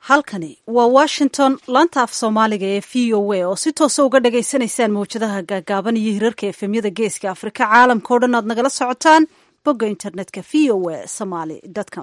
halkani waa washington laanta af soomaaliga ee v o a oo si toosa uga dhagaysanaysaan mawjadaha gaagaaban iyo hirarka efemyada geeska afrika caalamka o dhan aad nagala socotaan bogga internetka v o a somaly com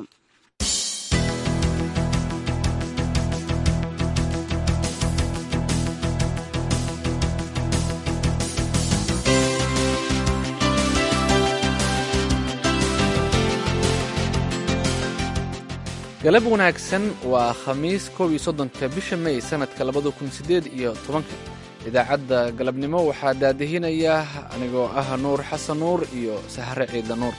galab wanaagsan waa khamiis koob iyo soddonka bisha may sannadka labada kun siddeed iyo tobanka idaacadda galabnimo waxaa daadihinaya anigoo ah nuur xasan nuur iyo sahre ciidla nuur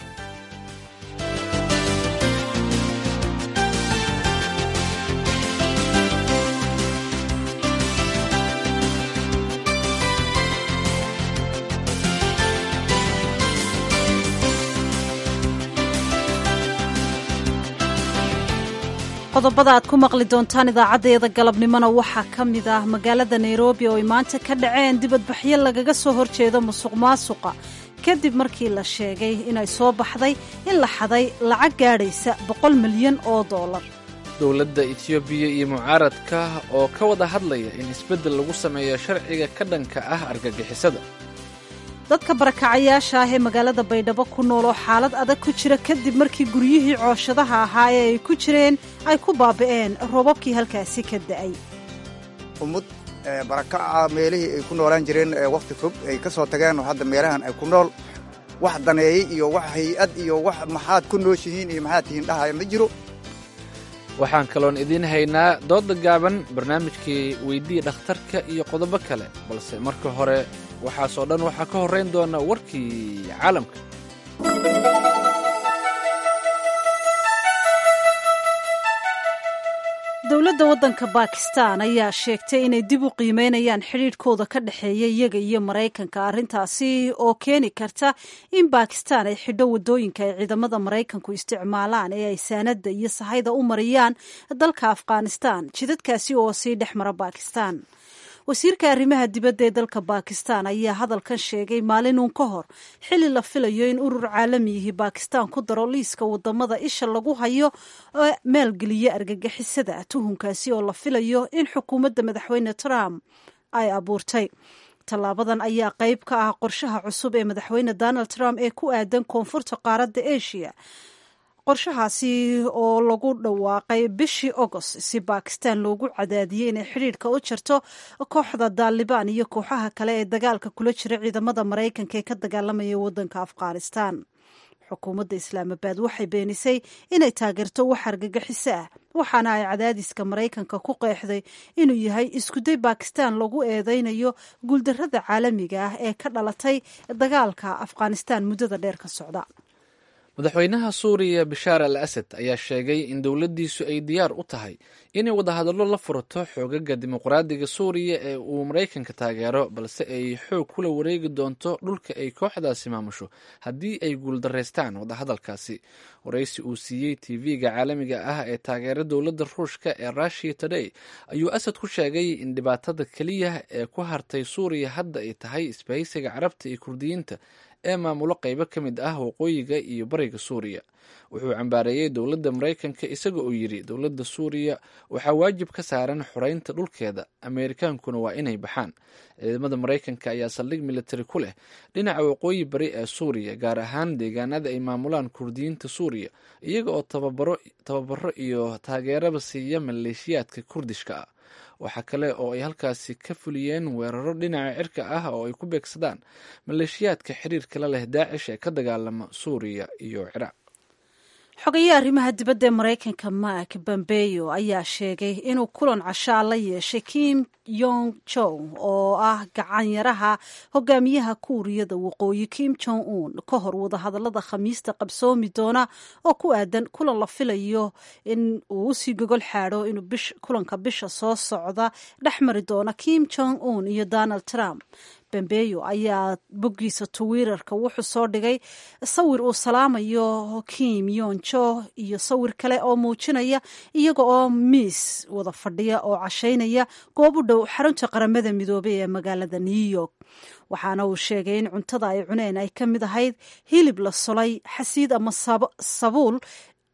qodobada aad ku maqli doontaan idaacaddayada galabnimona waxaa ka mid ah magaalada nairobi oo ay maanta ka dhaceen dibadbaxyo lagaga soo horjeedo musuq maasuqa kadib markii la sheegay inay soo baxday in la xaday lacag gaadhaysa boqol milyan oo dollar dowladda etiyoobiya iyo mucaaradka oo ka wada hadlaya in isbeddel lagu sameeyo sharciga ka dhanka ah argagixisada dadka barakacayaasha ah ee magaalada baydhabo ku nool oo xaalad adag ku jira kadib markii guryihii cooshadaha ahaa ee ay ku jireen ay ku baabi'een roobabkii halkaasi ka da'ay ummad barakaca meelihii ay ku noolaan jireen wakhti fog ay ka soo tageen oo hadda meelahan ay ku nool wax daneeyey iyo wax hay-ad iyo wax maxaad ku nooshihiin iyo maxaad tihiin dhahaya ma jiro waxaan kaloon idiin haynaa dooda gaaban barnaamijkii weydii dhakhtarka iyo qodobo kale balse marka hore waxaasoo dhan waxaa ka horrayn doona warkii caalamka dowladda waddanka bakistan ayaa sheegtay inay dib u qiimeynayaan xidhiidhkooda ka dhexeeya iyaga iyo maraykanka arrintaasi oo keeni karta in bakistan ay xidho waddooyinka ay ciidamada maraykanku isticmaalaan ee ay saanadda iyo sahayda u mariyaan dalka afghanistan jidadkaasi oo sii dhex mara bakistan wasiirka arrimaha dibadda ee dalka bakistan ayaa hadalkan sheegay maalinuun ka hor xilli la filayo in urur caalamiyihii bakistan ku daro liiska wadamada isha lagu hayo ee maalgeliya argagixisada tuhunkaasi oo la filayo in xukuumadda madaxweyne trump ay abuurtay tallaabadan ayaa qayb ka ah qorshaha cusub ee madaxweyne donald trump ee ku aadan koonfurta qaaradda asia qorshahaasi oo lagu dhawaaqay bishii agost si bakistan loogu cadaadiyey inay xidhiidhka u jarto kooxda daalibaan iyo kooxaha kale ee dagaalka kula jira ciidamada maraykanka ee ka dagaalamaya waddanka afghanistan xukuumadda islaamabad waxay beenisay inay taageerto wax argagixiso ah waxaana ay cadaadiska maraykanka ku qeexday inuu yahay iskuday bakistan lagu eedeynayo guuldarrada caalamiga ah ee ka dhalatay dagaalka afghanistan muddada dheer ka socda madaxweynaha suuriya bashaar al asad ayaa sheegay in dowladdiisu ay diyaar u tahay inay wadahadallo la furato xoogaga dimuqraadiga suuriya ee uu maraykanka taageero balse ay xoog kula wareegi doonto dhulka ay kooxdaasi maamusho haddii ay guuldaraystaan wadahadalkaasi waraysi uu siiyey tv-ga caalamiga ah ee taageera dowladda ruushka ee rushiya today ayuu asad ku sheegay in dhibaatada keliya ee ku hartay suuriya hadda ay tahay isbahaysiga carabta iyo kurdiyiinta ee maamulo qaybo ka mid ah waqooyiga iyo bariga suuriya wuxuu cambaareeyey dowladda maraykanka isaga oo yidhi dowladda suuriya waxaa waajib ka saaran xoreynta dhulkeeda ameerikaankuna waa inay baxaan ciidamada maraykanka ayaa saldhig militari ku leh dhinaca waqooyi bari ee suuriya gaar ahaan deegaanada ay maamulaan kurdiyiinta suuriya iyaga oo tababaro iyo taageeraba siiya maleeshiyaadka kurdishka ah waxaa kale oo ay halkaasi ka fuliyeen weeraro dhinaca cirka ah oo ay ku beegsadaan maleeshiyaadka xiriirka la leh daacish ee ka dagaalama suuriya iyo ciraaq xogayaha arrimaha dibadda ee maraykanka mark bombeyo ayaa sheegay inuu kulan cashaa la yeeshay kim yong jong oo ah gacanyaraha hogaamiyaha kuuriyada waqooyi kim jong un ka hor wadahadalada khamiista qabsoomi doona oo ku aadan kulan la filayo in uu usii gogol xaadho inuu kulanka bisha soo socda dhex mari doona kim jong un iyo donald trump bambeyo ayaa boggiisa twitter-ka wuxuu soo dhigay sawir uu salaamayo kim yonjo iyo sawir kale oo muujinaya iyaga oo miis wada fadhiya oo cashaynaya goob u dhow xarunta qaramada midoobay ee magaalada new york waxaana uu sheegay in cuntada ay cuneen ay ka mid ahayd hilib la solay xasiid ama sabuul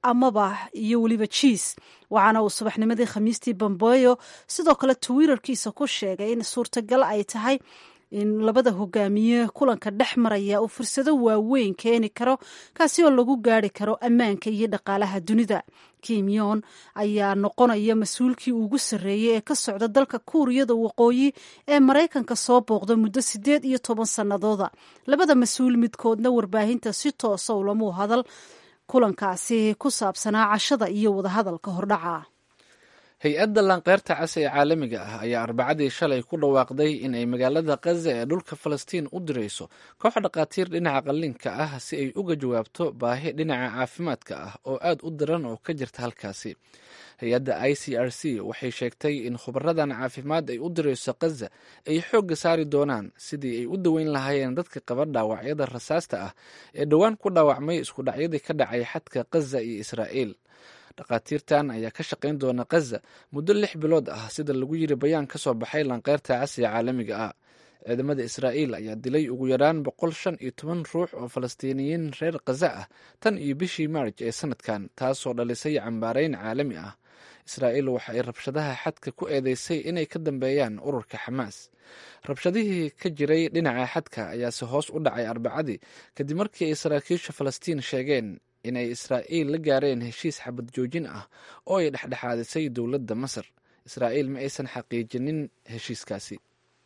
amaba iyo weliba jiis waxaana uu subaxnimadii khamiistii bambeyo sidoo kale twitterkiisa ku sheegay in suurtagal ay tahay in labada hogaamiye kulanka dhex maraya uu fursado waaweyn keeni karo kaasi oo lagu gaari karo ammaanka iyo dhaqaalaha dunida kim yon ayaa noqonaya mas-uulkii ugu sarreeyey ee ka socda dalka kuuriyada waqooyi ee maraykanka soo booqda muddo siddeed iyo toban sannadooda labada mas-uul midkoodna warbaahinta si toosa ulamuu hadal kulankaasi ku saabsanaa cashada iyo wadahadalka hordhaca hay-adda lanqeyrta cas ee caalamiga ah ayaa arbacadii shalay ku dhawaaqday in ay magaalada kaza ee dhulka falastiin u dirayso koox dhakhaatiir dhinaca qalliinka ah si ay uga jawaabto baahi dhinaca caafimaadka ah oo aad u daran oo ka jirta halkaasi hay-adda i c r c waxay sheegtay in khubaradan caafimaad ay u dirayso kaza ay xoogga saari doonaan sidii ay u daweyn lahaayeen dadka qaba dhaawacyada rasaasta ah ee dhowaan ku dhaawacmay iskudhacyadii ka dhacay xadka kaza iyo israa'iil dhakhaatiirtan ayaa ka shaqayn doona kaza muddo lix bilood ah sida lagu yiri bayaan ka soo baxay lanqeyrta casiga caalamiga ah ciidamada israa'iil ayaa dilay ugu yaraan boqol shan iyo toban ruux oo falastiiniyiin reer kaza ah tan iyo bishii maarj ee sanadkan taasoo dhalisay cambaareyn caalami ah israa'iil waxa ay rabshadaha xadka ku eedeysay inay ka dambeeyaan ururka xamaas rabshadihii ka jiray dhinaca xadka ayaase hoos u dhacay arbacadii kadib markii ay saraakiisha falastiin sheegeen inay israa'iil la gaareen heshiis xabad joojin ah oo ay dhexdhexaadisay dowladda masar israa'iil ma aysan xaqiijinin heshiiskaasi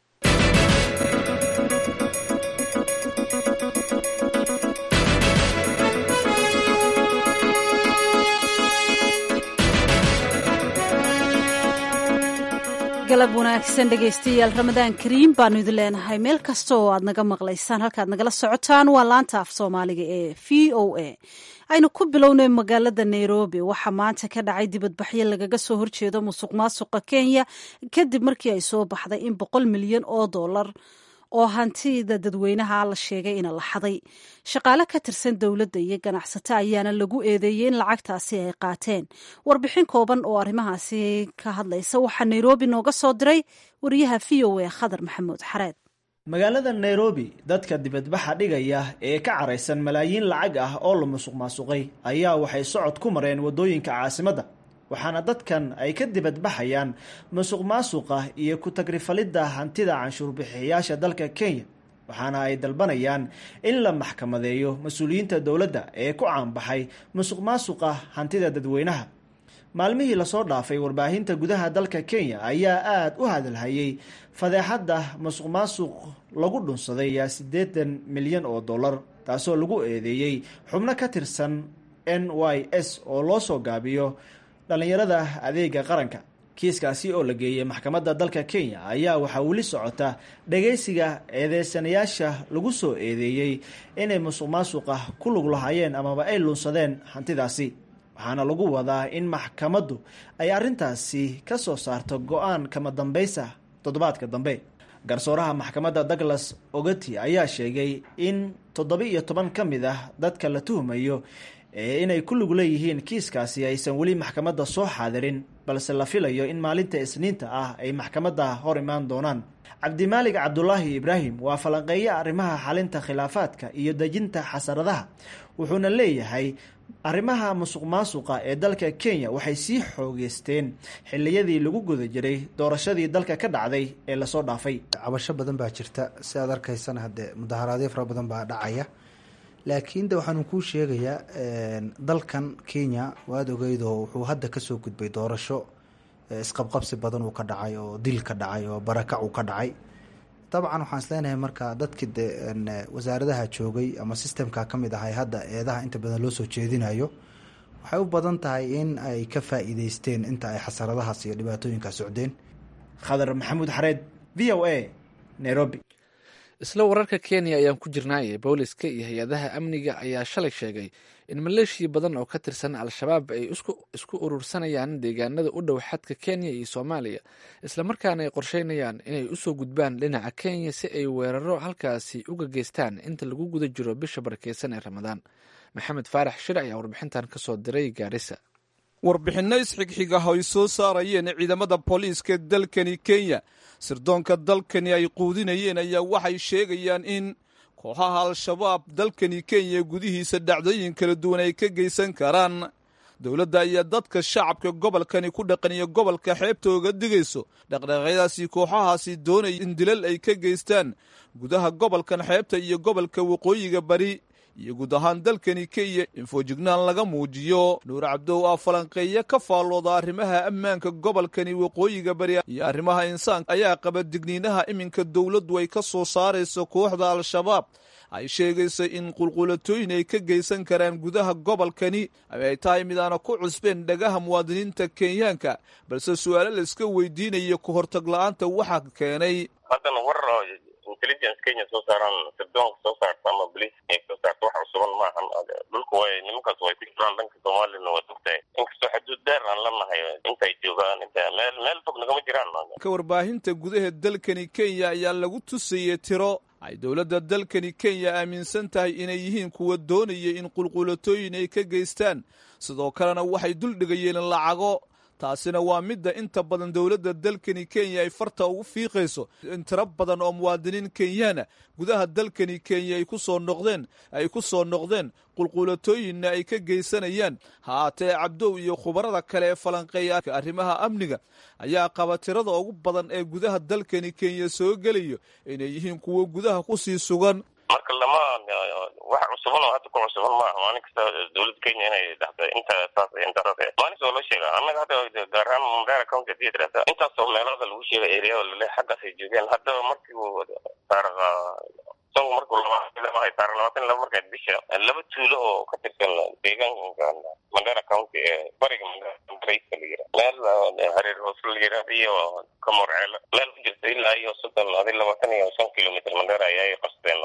galab wanaagsan dhegaystayaal ramadaan kariim baanu idin leenahay meel kasta oo aad naga maqlaysaan halkaad nagala socotaan waa laanta af soomaaliga ee v o a aynu ku bilownay magaalada nairobi waxaa maanta ka dhacay dibadbaxyo lagaga soo horjeedo musuq maasuqa kenya kadib markii ay soo baxday in boqol milyan oo dollar oo hantida dadweynaha la sheegay ina la xaday shaqaale ka tirsan dowladda iyo ganacsato ayaana lagu eedeeyey in lacagtaasi ay qaateen warbixin kooban oo arrimahaasi ka hadlaysa waxaa nairobi nooga soo diray wariyaha v o a khadar maxamuud xareed magaalada nairobi dadka dibadbaxa dhigaya ee ka caraysan malaayiin lacag ah oo la musuq maasuqay ayaa waxay socod ku mareen waddooyinka caasimadda waxaana dadkan ay ka dibadbaxayaan musuq maasuqa iyo ku-tagrifalidda hantida canshuurbixiyayaasha dalka kenya waxaana ay dalbanayaan in la maxkamadeeyo mas-uuliyiinta dowladda ee ku caanbaxay musuq maasuqa hantida dadweynaha maalmihii lasoo dhaafay warbaahinta gudaha dalka kenya ayaa aada u hadalhayay fadeexadda musuq maasuq lagu dhunsaday yaa siddeetan milyan oo dollar taasoo lagu eedeeyey xubno ka tirsan n y s oo loo soo gaabiyo dhallinyarada adeega qaranka kiiskaasi oo la geeyey maxkamadda dalka kenya ayaa waxaa weli socota dhagaysiga eedeysanayaasha lagu soo eedeeyey inay musuq maasuqa ku lug lahaayeen amaba ay lunsadeen hantidaasi waxaana lagu wadaa in maxkamaddu ay arrintaasi ka soo saarto go-aan kama dambaysa toddobaadka dambe garsooraha maxkamadda douglas ogati ayaa sheegay in toddoba-iyo toban ka mid ah dadka la tuhmayo ee inay ku lug leeyihiin kiiskaasi aysan weli maxkamadda soo xaadirin balse la filayo in maalinta isniinta ah ay maxkamadda hor imaan doonaan cabdimaalig cabdulaahi ibraahim waa falanqeeye arrimaha xalinta khilaafaadka iyo dejinta xasaradaha wuxuuna leeyahay arrimaha musuq maasuqa ee dalka kenya waxay sii xoogeysteen xiliyadii lagu guda jiray doorashadii dalka ka dhacday ee lasoo dhaafay cabasho badan baa jirta si aad arkaysana haddee mudaharaadyo fara badan baa dhacaya laakiin de waxaanu kuu sheegayaa dalkan kenya waad ogeydoo wuxuu hadda kasoo gudbay doorasho isqabqabsi badan uu ka dhacay oo dil ka dhacay oo barakac uu ka dhacay dabcan waxaan isleenahay marka dadkii de wasaaradaha joogay ama sistemka ka mid ahay hadda eedaha inta badan loo soo jeedinayo waxay u badan tahay in ay ka faa-iideysteen inta ay xasaradahaas iyo dhibaatooyinkaa socdeen khadar maxamuud xareed v o a nairobi isla wararka kenya ayaan ku jirnaaye booliska iyo hay-adaha amniga ayaa shalay sheegay in maleeshiya badan oo ka tirsan al-shabaab ay isku urursanayaan deegaanada u dhow xadka kenya iyo soomaaliya islamarkaana ay qorsheynayaan inay usoo gudbaan dhinaca kenya si ay weeraro halkaasi uga geystaan inta lagu guda jiro bisha barakeysan ee ramadaan maxamed faarax shir ayaa warbixintan kasoo diray gaarisa warbixinno isxigxig ah oo ay soo saarayeen ciidamada booliiska dalkani kenya sirdoonka dalkani ay quudinayeen ayaa waxay sheegayaan in kooxaha al-shabaab dalkani kenya gudihiisa dhacdooyin kala duwan ay ka geysan karaan dowladda ayaa dadka shacabka gobolkani ku dhaqan iyo gobolka xeebta oga digayso dhaqdhaqaaqyadaasi kooxahaasi doonaya in dilal ay ka geystaan gudaha gobolkan xeebta iyo gobolka waqooyiga bari iyo guud ahaan dalkani kenya in foojignaan laga muujiyo nuur cabdow aa falanqeeya ka faallooda arrimaha ammaanka gobolkani waqooyiga bari iyo arrimaha insaanka ayaa qaba digniinaha iminka dowladdu ay ka soo saarayso kooxda al-shabaab ay sheegayso in qulqulatooyin ay ka geysan karaan gudaha gobolkani ay tahay mid aana ku cusbeen dhagaha muwaadiniinta kenyaanka balse su-aalo layska weydiinayo ka hortag la-aanta waxaa keenay haddana war intelligence kenya soo saaraan sirdoonka soo saarta ama boliis ay soo saarta wax cusuban maahan dhulka way nimankaas way ku jiraan dhanka soomaaliyana waa ogtahay inkastoo xaduud dheer aan la nahay intay joogaan inta meel meel fog nagama jiraan ka warbaahinta gudaha dalkani kenya ayaa lagu tusayey tiro ay dowladda dalkani kenya aaminsan tahay inay yihiin kuwa doonaya in qulqulatooyin ay ka geystaan sidoo kalena waxay duldhigayeen lacago taasina waa midda inta badan dowladda dalkani kenya ay farta ugu fiiqayso in tiro badan oo muwaadiniin kenyaana gudaha dalkani kenya ay ku soo noqdeen ay ku soo noqdeen qulqulatooyinna ay ka geysanayaan haatee cabdow iyo khubarada kale ee falanqeeya arrimaha amniga ayaa qaba tirada ugu badan ee gudaha dalkani kenya soo gelayo inay yihiin kuwo gudaha kusii sugan marka lama wax cusuban oo hadda ku cusuban maaha maalin kasta dowladda kenya inay dhahda inta saas intaas maalin soo loo sheega annaga hadda gaar ahaan mandara county hadii tirahda intaasoo meelooda lagu sheega area lale xaggaasay joogeen hadda markii uu taariikh isagu markuu lamahay taariikh labaatan laba markaa bisha laba tuulo oo ka tirsan deegaanka mandara county ee bariga mandarayska la yira meel hareer hoos la yira iyo kamorceelo meel ku jirta ilaa iyo soddon adi labaatan iyo shan kilomitr mandara ayay qasteen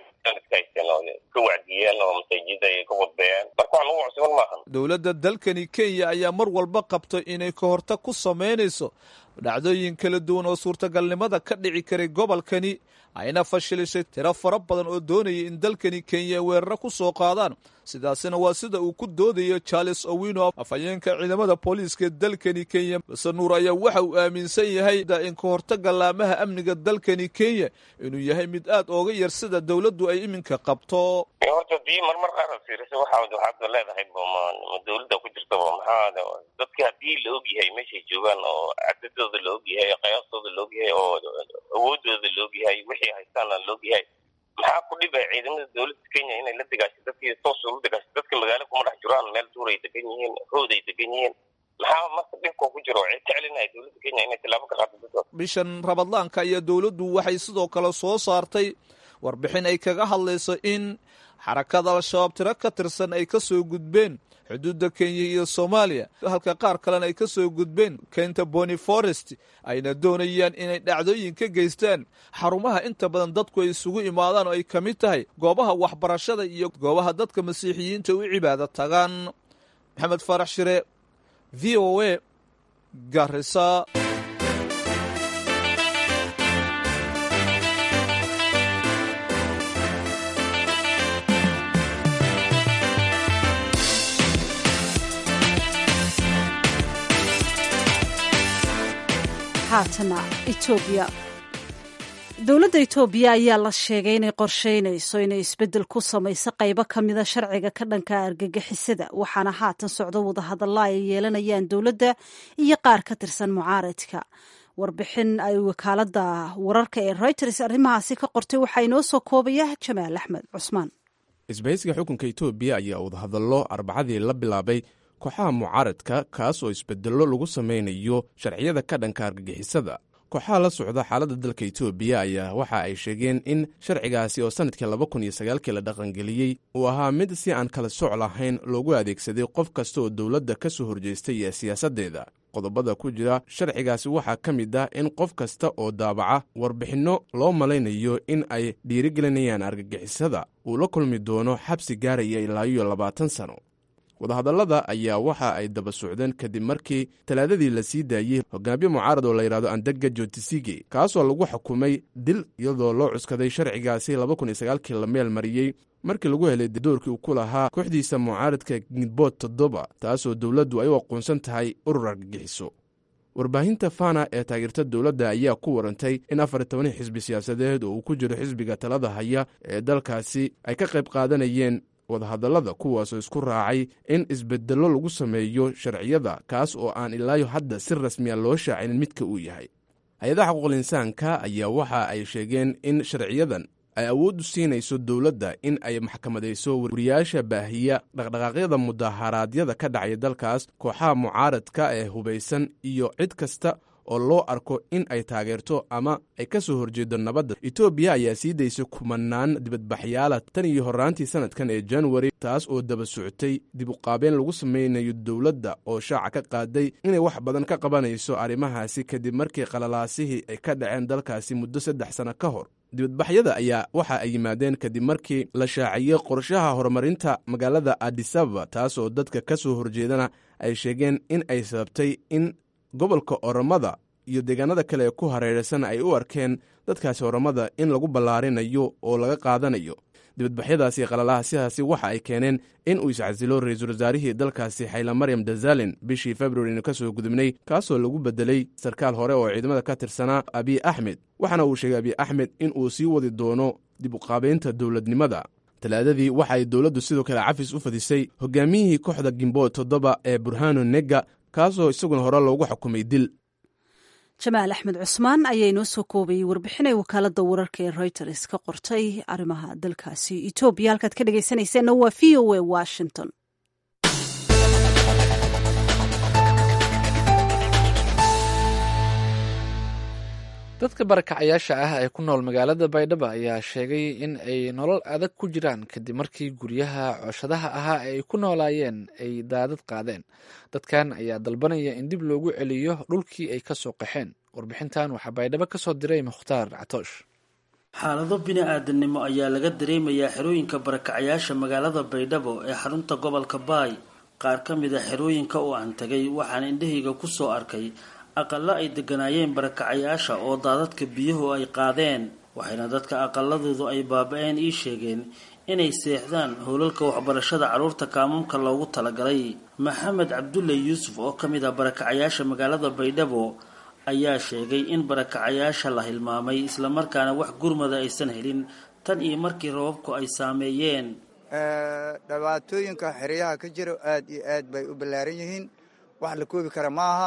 ka wacdiyeen oo masaajida ay ka wadbeeyeen marka wax lagu cusban maahan dowladda dalkani kenya ayaa mar walba qabto inay ka hortag ku samaynayso dhacdooyin kala duwan oo suurtagalnimada ka dhici karay gobolkani ayna fashilishay tiro fara badan oo doonaya in dalkani kenya weeraro ku soo qaadaan sidaasina waa sida uu ku doodayo charles owino afhayeenka ciidamada booliiska ee dalkani kenya base nuur ayaa waxa uu aaminsan yahay in ka hortaga laamaha amniga dalkani kenya inuu yahay mid aad ooga yar sida dowladdu ay iminka qabto horta dii marmar qaar fiirisa waxa waxaad leedahay ma dowladda ku jirtaba maxaa dadki haddii la og yahay meeshay joogaan oo cadadooda la og yahay qiyaastooda la og yahay oo awoodooda la og yahay wixii haystaana la og yahay maxaa ku dhibay ciidamada dowladda kenya inay la degaasho dadkii toos ula degaasho dadka magaalo kuma dhex jiraan meel duuray degan yihiin hood ay degan yihiin maxaa marka dhibka ku jiro cid jeclinaya dowladda kenya inay tilaabo ka qaado dadka bishan rabadlaanka iyo dowladdu waxay sidoo kale soo saartay warbixin ay kaga hadlayso in xarakada al-shabaab tiro ka tirsan ay ka soo gudbeen xuduudda kenya iyo soomaaliya halka qaar kalena ay ka soo gudbeen kenta boni forest ayna doonayaan inay dhacdooyin ka geystaan xarumaha inta badan dadku ay isugu imaadaan oo ay ka mid tahay goobaha waxbarashada iyo goobaha dadka masiixiyiinta u cibaado tagaan maxamed faarax shire v o a garisa haatana etoobiya dowladda etoobiya ayaa la sheegay inay qorsheynayso inay isbeddel ku samayso qaybo ka mida sharciga ka dhanka argagixisada waxaana haatan socdo wadahadalla ay yeelanayaan dowladda iyo qaar ka tirsan mucaaradka warbixin ay wakaaladda wararka ee reuters arrimahaasi ka qortay waxaa inoo soo koobaya jamaal axmed cusmaan isbahaysiga xukunka etoobiya ayaa wadahadallo arbacadii la bilaabay kooxaha mucaaradka kaas oo isbedello lagu samaynayo sharciyada ka dhanka argagixisada kooxaha la socda xaaladda dalka etoobiya ayaa waxa ay sheegeen in sharcigaasi oo sannadkii laba kun iyo sagaalkii la dhaqangeliyey uu ahaa mid si aan kala soc lahayn loogu adeegsaday qof kasta oo dowladda ka soo horjeestay iyo siyaasaddeeda qodobada ku jira sharcigaasi waxaa ka mid ah in qof kasta oo daabaca warbixinno loo malaynayo in ay dhiirigelinayaan argagixisada uu la kulmi doono xabsi gaaraya ilaa iyo labaatan sano wadahadallada ayaa waxa ay daba socdeen kadib markii talaadadii la sii daayey hogaamiye mucaarad oo la yidhahdo andega jotisige kaasoo lagu xukumay dil iyadoo loo cuskaday sharcigaasi laba kun iyo sagaalkii la meel mariyey markii lagu helay doorkii uu ku lahaa kooxdiisa mucaaradka gidbood toddoba taasoo dowladdu ay u aqoonsan tahay urur argagixiso warbaahinta fana ee taageerta dowladda ayaa ku warantay in afar iyo toban xisbi siyaasadeed oo uu ku jiro xisbiga talada haya ee dalkaasi ay ka qayb qaadanayeen wadahadallada kuwaasoo isku raacay in isbedello lagu sameeyo sharciyada kaas oo aan ilaayo hadda si rasmiya loo shaacinin midka uu yahay hay-adaha xuquuqul insaanka ayaa waxa ay sheegeen in sharciyadan ay awood u siinayso dowladda in ay maxkamadayso wariyaasha baahiya dhaqdhaqaaqyada mudaharaadyada ka dhacaya dalkaas kooxaha mucaaradka ee hubaysan iyo cid kasta oo loo arko in ay taageerto ama ay ka soo horjeedo nabadda etoobiya ayaa sii daysay kumanaan dibadbaxyaala tan iyo horraantii sanadkan ee januari taas oo daba socotay dib uqaabeen lagu samaynayo dowladda oo shaaca ka qaaday inay wax badan ka qabanayso arrimahaasi kadib markii qalalaasihii ay ka dhaceen dalkaasi muddo saddex sano ka hor dibadbaxyada ayaa waxa ay yimaadeen kadib markii la shaaciyey qorshaha horumarinta magaalada adisababa taas oo dadka ka soo horjeedana ay sheegeen in ay sababtay in gobolka oromada iyo deegaanada kale ee ku hareeraysan ay u arkeen dadkaasi oromada in lagu ballaarinayo oo laga qaadanayo dibadbaxyadaasi qalalahaasihaasi waxa ay keeneen in uu iscasilo ra-iisul wasaarihii dalkaasi xayla maryam dazalin bishii februarina ka soo gudubnay kaasoo lagu bedelay sarkaal hore oo ciidamada ka tirsanaa abiy axmed waxaana uu sheegay abiy axmed in uu sii wadi doono dib uqaabaynta dowladnimada talaadadii waxa ay dowladdu sidoo kale cafis u fadisay hogaamiyihii kooxda gimbood toddoba ee burhano nega kaasoo isaguna hore loogu xukumay dil jamaal axmed cusmaan ayaa inoo soo koobayay warbixinay wakaalada wararka ee reuters ka qortay arrimaha dalkaasi etoobiya halkaad ka dhegaysanayseena waa v o a washington dadka barakacayaasha ah ee ku nool magaalada baydhabo ayaa sheegay in ay nolol adag ku jiraan kadib markii guryaha cooshadaha ahaa ee ay ku noolaayeen ay daadad qaadeen dadkan ayaa dalbanaya in dib loogu celiyo dhulkii ay ka soo qaxeen warbixintan waxaa baydhabo ka soo diray mukhtaar catoosh xaalado bini-aadannimo ayaa laga dareemayaa xerooyinka barakacayaasha magaalada baydhabo ee xarunta gobolka baay qaar ka mid a xerooyinka oo aan tagay waxaan indhahayga ku soo arkay aqalo ay deganaayeen barakacayaasha oo daadadka biyuhu ay qaadeen waxayna dadka aqaladoodu ay baaba-een ii sheegeen inay seexdaan howlalka waxbarashada carruurta kaamamka loogu talagalay maxamed cabdulle yuusuf oo ka mid ah barakacayaasha magaalada baydhabo ayaa sheegay in barakacayaasha la hilmaamay islamarkaana wax gurmada aysan helin tan iyo markii rababku ay saameeyeen dhibaatooyinka xeryaha ka jira aad iyo aad bay u ballaaran yihiin wax la koobi kara maaha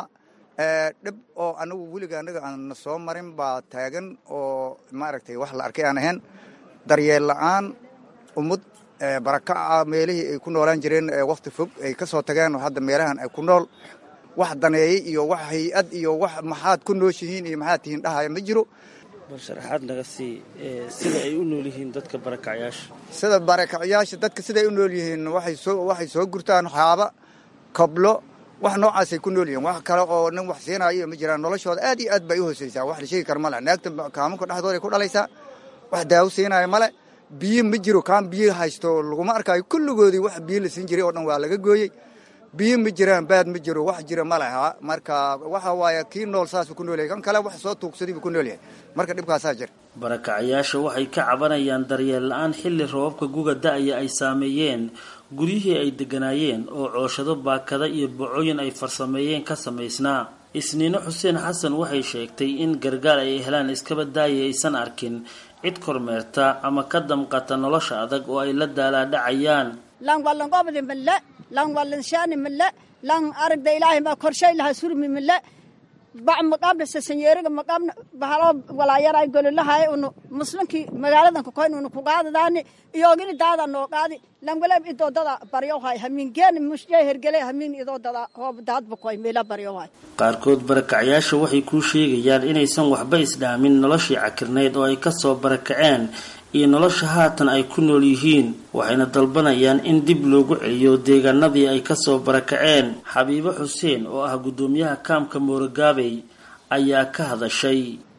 dhib oo anagu weliga anaga aan soo marin baa taagan oo maaragtay wax la arkay aan ahayn daryeel la-aan ummad barakaca meelihii ay ku noolaan jireen wakti fog ay ka soo tageen hadda meelahan ay ku nool wax daneeyey iyo wax hay-ad iyo wax maxaad ku nooshihiin iyo maxaad tihiin dhahaya ma jiro bal sharaxaad naga sii sida ay u nool yihiin dadka barakacayaasha sida barakacayaasha dadka siday u nool yihiin waxay soo waxay soo gurtaan xaaba kablo wax noocaasay ku nool yihiin wax kale oo nin wax siinayo ma jiraan noloshooda aad iyo aad bay u hooseysaa wax la sheegi kara male naagta kaamanka dhexdooda ku dhalaysaa wax daawo siinaayo male biyo ma jiro kaan biyo haysto laguma arkaayo kulligoodii wax biyo la siin jiray oo dhan waa laga gooyey biyo ma jiraan baad ma jiro wax jira ma leha marka waxa waaye kii nool saasuu ku nool yahay kan kale wax soo tuugsaday buu ku nool yahay marka dhibkaasaa jira barakacayaasha waxay ka cabanayaan daryeel la-aan xilli rababka guga da-aya ay saameeyeen guryihii ay deganaayeen oo cooshado baakada iyo bocooyin ay farsameeyeen ka samaysnaa isniino xuseen xasan waxay sheegtay in gargaar ay helaan iskaba daaya aysan arkin cid kormeerta ama ka damqata nolosha adag oo ay la daalaadhacayaan lan wallanqobdi mille lan wallanshani mille lan aragda ilaahay ma korshay laha surmi mille bac maqabna sasanyeeriga maqabna bahalo walaayaray gololahay unu muslinkii magaaladan kukoyn unu kugaadadaani iyogini daada noo qaadi lan walab idoodada baryohay hamiingeeni mushjay hergele hamiin idoodada hoob daadba koy meela baryohay qaarkood barakacyaasha waxay kuu sheegayaan inaysan waxba isdhaamin noloshii cakirnayd oo ay kasoo barakaceen iyo nolosha haatan ay ku nool yihiin waxayna dalbanayaan in dib loogu celiyo deegaanadii ay kasoo barakaceen xabiibo xuseen oo ah guddoomiyaha kaamka moorogaabey ayaa ka hadashay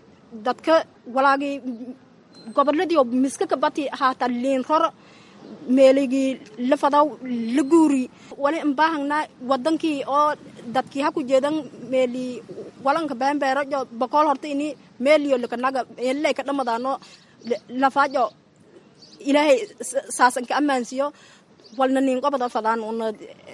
dadka walaagii goboladii miska kabati haata liin ror meeligii la fadaw la guuri wali imbaahangnaa wadankii oo dadkii ha ku jeedan meeli walanka beembeerajo bokool horta ini meeliyo likanaga meelilay ka dhamadaano lafaajo ilaahay saasan ka ammaansiyo walna niin qobada fadaan una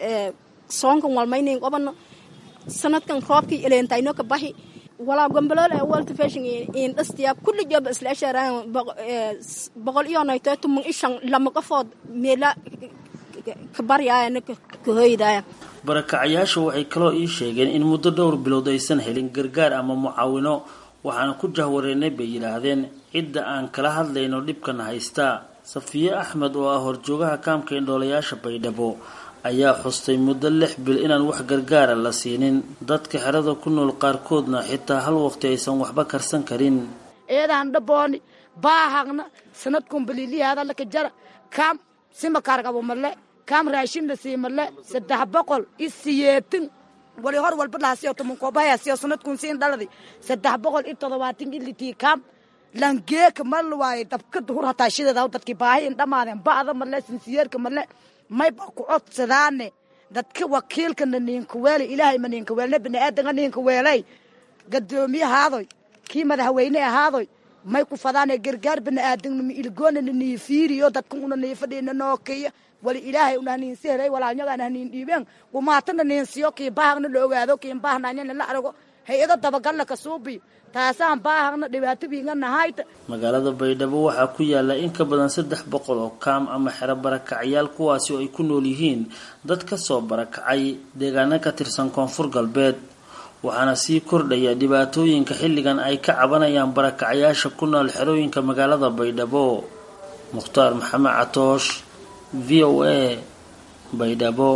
soonkan walmay niin qobano sanadkan roobkii eleentayno ka baxi walaa gombolol ee world fashion in dhastiya kulli job isla sharaan boqol iyo nayto tumun ishan lama qafood meela ka baryaayana ka hoydaya barakacayaashu waxay kaloo ii sheegeen in muddo dhowr bilood aysan helin gargaar ama mucaawino waxaana ku jahwareennay bay yidhaahdeen cidda aan kala hadlayno dhibkana haystaa safiye axmed oo ah horjoogaha kaamka indhoolayaasha baydhabo ayaa xustay muddo lix bil inaan wax gargaara la siinin dadka xerada ku nool qaarkoodna xitaa hal waqti aysan waxba karsan karin eedaan dhabooni baahagna sanadkun baliliyaadalaka jara kaam simakargabo male kaam raashinla sii male saddex boqol i siyeetin wali hor walba lahasiyo tumunkoobahayasiyo sanadkun siin dhaladi saddex boqol i todobaatin ilitii kaam langeeka mal waaye dabkada hur hataa shideeda dadkii baahi in dhammaadeen ba'da male sinsiyeerka male mayba ku codsadaane dadka wakiilkana niinka weelay ilaahay ma niinka weelne bini'aadanga niinka weelay gadoomiye ahaadoy kii madaxweyne ahaadoy may ku fadaane gargaar bini'aadangnima ilgoonana nii fiiriyo dadka una nii fadhiina nookeya wali ilaahay una haniinsi helay walaalnyagaana haniin dhiibeen gumaatana niinsiyo kii baahagna la ogaado kiin baahnanyana la arago hay-ado dabagalla ka suubiyo taasaan baahagna dhibaato biinganahayta magaalada baydhabo waxaa ku yaala in ka badan saddex boqol oo kaam ama xero barakacyaal kuwaasi oo ay ku nool yihiin dad ka soo barakacay deegaano ka tirsan koonfur galbeed waxaana sii kordhaya dhibaatooyinka xilligan ay ka cabanayaan barakacayaasha ku nool xerooyinka magaalada baydhabo mukhtaar maxamed catoosh v o a baydhabo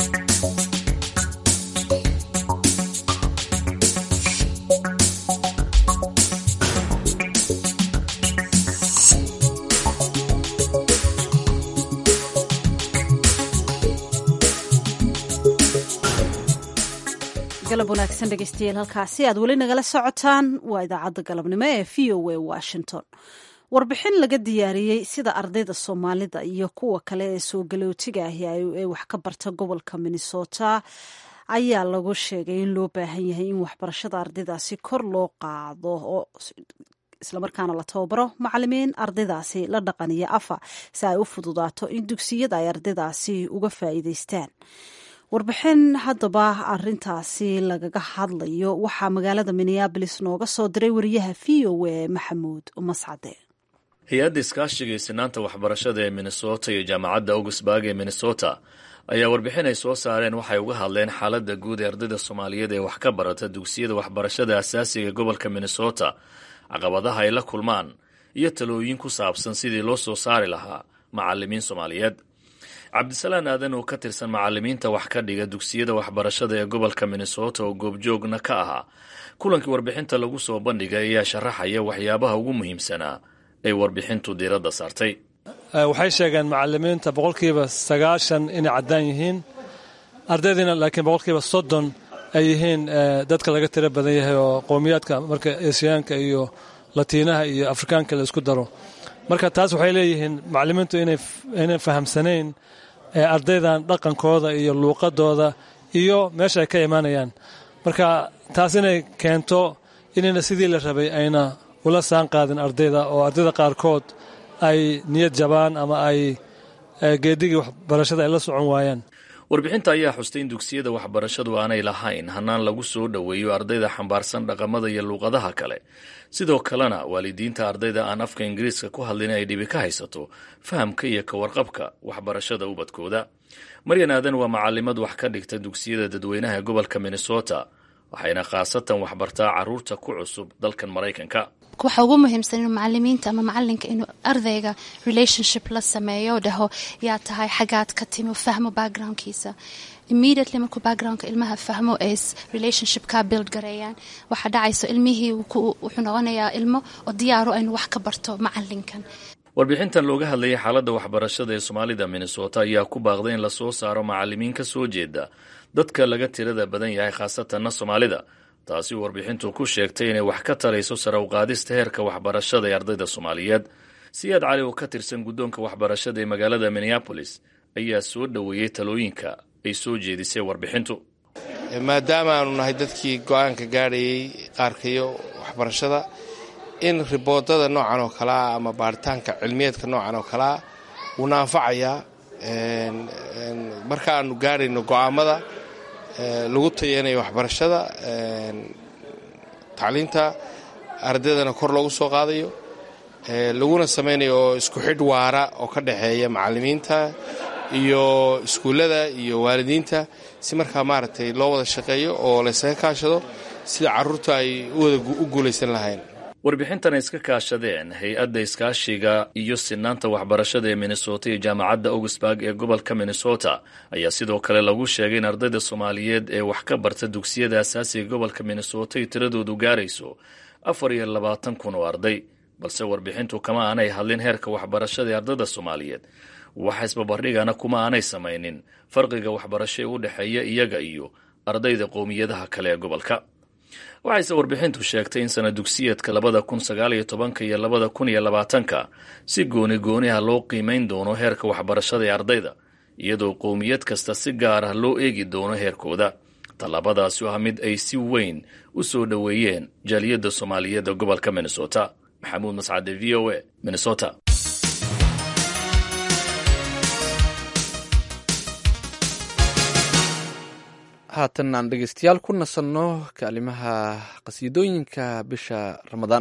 galab wanaagsan dhegeystayaal halkaasi aad weli nagala socotaan waa idaacadda galabnimo ee v o a washington warbixin laga diyaariyey sida ardayda soomaalida iyo kuwa kale ee soo galootiga ahi ee wax ka barta gobolka minnesota ayaa lagu sheegay in loo baahan yahay in waxbarashada ardaydaasi kor loo qaado oo islamarkaana la tababaro macalimiin ardaydaasi la dhaqaniyo afa si ay u fududaato in dugsiyada ay ardaydaasi uga faa'iideystaan warbixin haddaba arintaasi lagaga hadlayo waxaa magaalada minneabolis nooga soo diray wariyaha v o a maxamuud mascade hay-adda iskaashiga iyo sinaanta waxbarashada ee minnesota iyo jaamacadda augusburg ee minnesota ayaa warbixin ay soo saareen waxay uga hadleen xaaladda guud ee ardayda soomaaliyeed ee wax ka barata dugsiyada waxbarashada asaasiga gobolka minnesota caqabadaha ay la kulmaan iyo talooyin ku saabsan sidii loo soo saari lahaa macalimiin soomaaliyeed cabdisalaan aadan oo ka tirsan macalimiinta wax ka dhiga dugsiyada waxbarashada ee gobolka minnesota oo goobjoogna ka ahaa kulankii warbixinta lagu soo bandhigay ayaa sharaxaya waxyaabaha ugu muhiimsanaa ay warbixintu diiradda saartay waxay sheegeen macalimiinta boqolkiiba sagaashan inay caddaan yihiin ardaydiina laakiin boqolkiiba soddon ay yihiin dadka laga tiro badan yahay oo qowmiyaadka marka esiyaanka iyo latiinaha iyo afrikaanka la isku daro marka taas waxay leeyihiin macalimiintu inay fahamsanayn ardaydan dhaqankooda iyo luuqadooda iyo meesha ay ka imaanayaan marka taas inay keento inayna sidii la rabay ayna ula saan qaadin ardayda oo ardayda qaarkood ay niyad jabaan ama ay geedigii waxbarashada ay la socon waayaan warbixinta ayaa xustay in dugsiyada waxbarashadu aanay lahayn hanaan lagu soo dhoweeyo ardayda xambaarsan dhaqamada iyo luuqadaha kale sidoo kalena waalidiinta ardayda aan afka ingiriiska ku hadlin ay dhibi ka haysato fahamka iyo ka warqabka waxbarashada ubadkooda maryan aadan waa macalimad wax ka dhigta dugsiyada dadweynaha ee gobolka minnesota waxayna khaasatan waxbartaa caruurta ku cusub dalkan maraykanka waxa ugu muhiimsan inuu macalimiinta ama macalinka inuu ardayga relationship la sameeyo dhaho yaa tahay xagaad ka timi fahmo backgroundkiisa immediately markuu backgroundka ilmaha fahmo ay relationship ka build gareeyaan waxaa dhacayso ilmihii wuxuu noqonayaa ilmo oo diyaaro aynu wax ka barto macalinkan warbixintan looga hadlayay xaaladda waxbarashada ee soomaalida minnesota ayaa ku baaqday in lasoo saaro macalimiin ka soo jeeda dadka laga tirada badan yahay khaasatanna soomaalida taasi warbixintu ku sheegtay inay wax ka tarayso sare u qaadista heerka waxbarashada ee ardayda soomaaliyeed siyaad cali oo ka tirsan guddoonka waxbarashada ee magaalada minneabolis ayaa soo dhoweeyey talooyinka ay soo jeedisay warbixintu maadaama aanu nahay dadkii go-aanka gaadhayay qaarkayo waxbarashada in riboodada noocan oo kalea ama baaritaanka cilmiyeedka noocan oo kalea wuuna anfacayaa marka aanu gaadhayno go-aamada lagu tayanayo waxbarashada tacliinta ardaydana kor loogu soo qaadayo laguna samaynayo oo isku xidh waara oo ka dhexeeya macalimiinta iyo iskuullada iyo waalidiinta si markaa maaragtay loo wada shaqeeyo oo laysaga kaashado sida carruurta ay u guulaysan lahayn warbixintan ay iska kaashadeen hay-adda iskaashiga iyo sinaanta waxbarashada ee minnesota iyo jaamacadda augsburg ee gobolka minnesota ayaa sidoo kale lagu sheegay in ardayda soomaaliyeed ee wax ka barta dugsiyada asaasiga gobolka minnesota ay tiradoodu gaarayso afar iyo labaatan kun oo arday balse warbixintu kama aanay hadlin heerka waxbarashada ee ardayda soomaaliyeed waxa isbabardhigana kuma aanay samaynin farqiga waxbarasho ee u dhexeeya iyaga iyo ardayda qowmiyadaha kale ee gobolka waxayse warbixintu sheegtay in sana dugsiyeedka labada kun sagaal iyo tobanka iyo labada kun iyo labaatanka si gooni gooni ah loo qiimayn doono heerka waxbarashada ee ardayda iyadoo qowmiyad kasta si gaar ah loo eegi doono heerkooda tallaabadaasi oo ah mid ay si weyn u soo dhoweeyeen jaaliyadda soomaaliyeed ee gobolka minnesota maxamuud mascade v o a minnesota haatan aan dhegeystayaal ku nasanno kaalimaha qasiidooyinka bisha ramadaan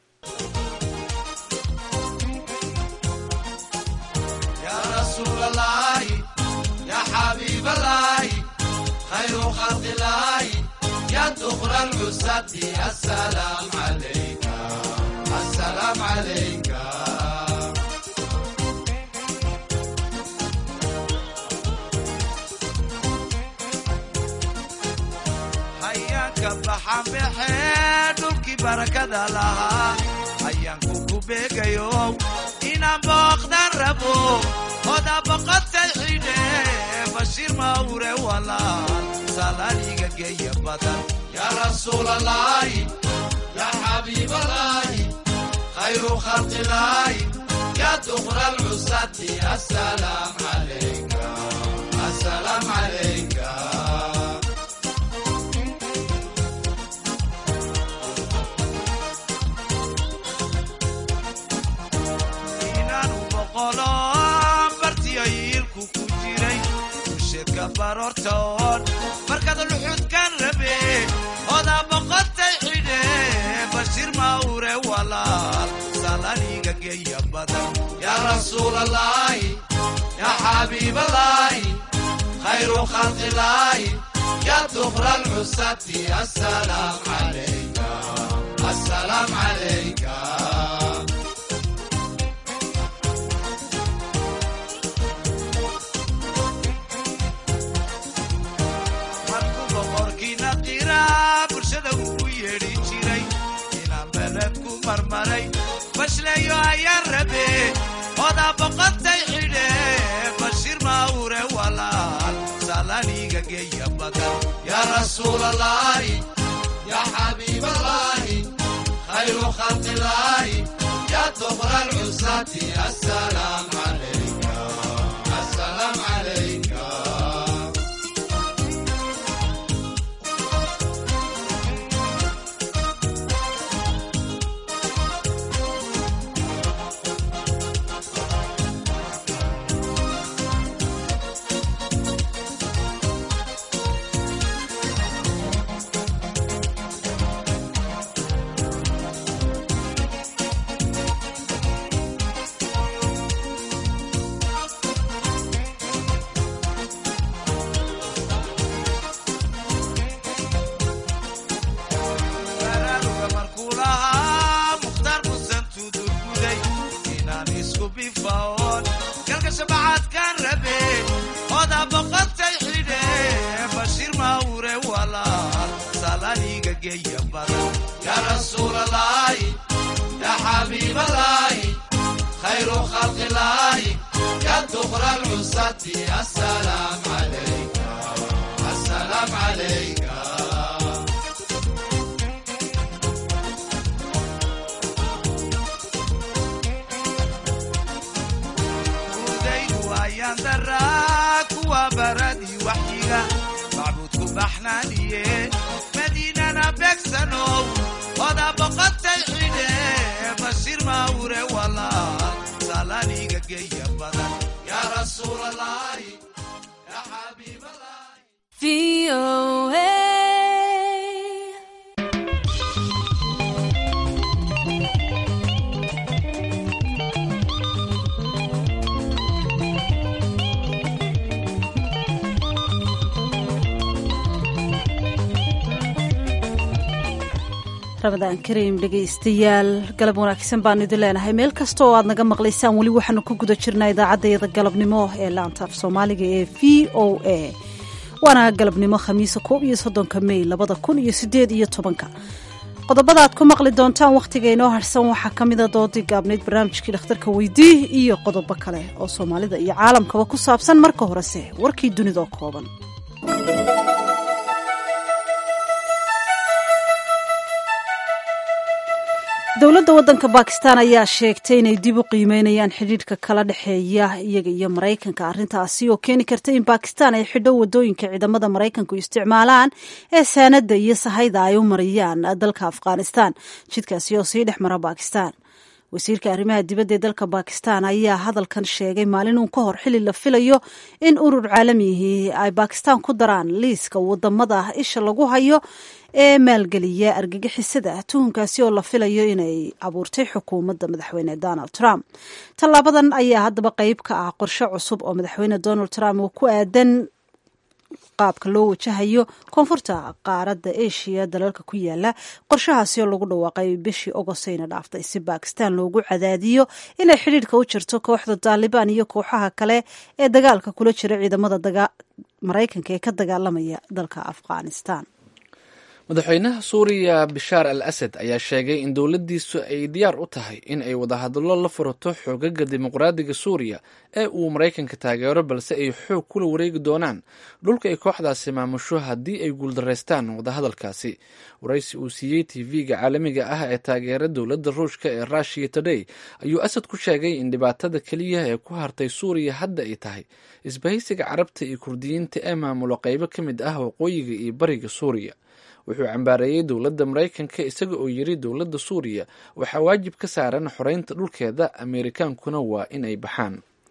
baxanbaxee dhulkii barakada lahaa ayaanku ku beegayo inaan booqdan rabo oda boqotay xidhe bashiir mawre walaal salaaniga geeya badan yaa rasuulalaahi yaa xabiibalaahi khayru khalqilaahi yaa duqra alcusati asalaam calayka asalaam calayka bartiyayiilku ku jiray usheedka baroortoon markaad luxudkan rabe odaa boqotay xidhe bashiir mawre walaal salaniga geeya badan yaa rasuulalaahi yaa xabiibalaahi khayru khalqilaahi yaa duqra alcusati asalaam calayka asalaam calayka bashleeyo ayaan rabe odaa boqotay xidhe bashiir mawre walaal salaniga geeya badan yaa rasuulalaahi yaa xabiibalaahi khayru khalqilaahi yaa duqra alcusati asalaam calayka asalaam calayka ramadaan kariim dhegaystayaal galab wanaagsan baan idin leenahay meel kasta oo aad naga maqlaysaan weli waxaanu ku guda jirnaa idaacaddayada galabnimo ee laanta af soomaaliga ee v o a waana galabnimo khamiisa koob iyo soddonka mey labada kun iyo sideed iyo tobanka qodobada aad ku maqli doontaan wakhtiga inoo harsan waxaa ka mida doodii gaabnayd barnaamijkii dhakhtarka weydii iyo qodobo kale oo soomaalida iyo caalamkaba ku saabsan marka horese warkii dunidoo kooban dowladda waddanka bakistan ayaa sheegtay inay dib u qiimeynayaan xidhiidhka kala dhexeeya iyaga iyo maraykanka arrintaasi oo keeni karta in bakistan ay xidho wadooyinka ciidamada maraykanku isticmaalaan ee saanada iyo sahayda ay u mariyaan dalka afghanistan jidkaasi oo sii dhex mara bakistan wasiirka arrimaha dibadda ee dalka bakistan ayaa hadalkan sheegay maalin uun ka hor xili la filayo in urur caalamihii ay bakistan ku daraan liiska wadamada isha lagu hayo ee maalgeliya argagixisada tuhunkaasi oo la filayo inay abuurtay xukuumadda madaxweyne donald trump tallaabadan ayaa haddaba qeyb ka ah qorshe cusub oo madaxweyne donald trump uu ku aadan qaabka loo wajahayo koonfurta qaaradda asia dalalka ku yaala qorshahaasi oo lagu dhawaaqay bishii ogostayna dhaaftay si bakistan loogu cadaadiyo inay xidhiidhka u jirto kooxda taalibaan iyo kooxaha kale ee dagaalka kula jira ciidamada maraykanka ee ka dagaalamaya dalka afghanistan madaxweynaha suuriya bishaar al asad ayaa sheegay in dowladdiisu ay diyaar u tahay in ay wadahadallo la furato xoogaga dimuqraadiga suuriya ee uu maraykanka taageero balse ay xoog kula wareegi doonaan dhulka ay kooxdaasi maamusho haddii ay guuldaraystaan wadahadalkaasi waraysi uu siiyey tv-ga caalamiga ah ee taageera dowladda ruushka ee rushiya today ayuu asad ku sheegay in dhibaatada keliya ee ku hartay suuriya hadda ay tahay isbahaysiga carabta iyo kurdiyiinta ee maamulo qeybo ka mid ah waqooyiga iyo bariga suuriya wuxuu cambaareeyey dowladda maraykanka isaga oo yiri dowladda suuriya waxaa waajib ka saaran xoreynta dhulkeeda ameerikaankuna waa in ay baxaan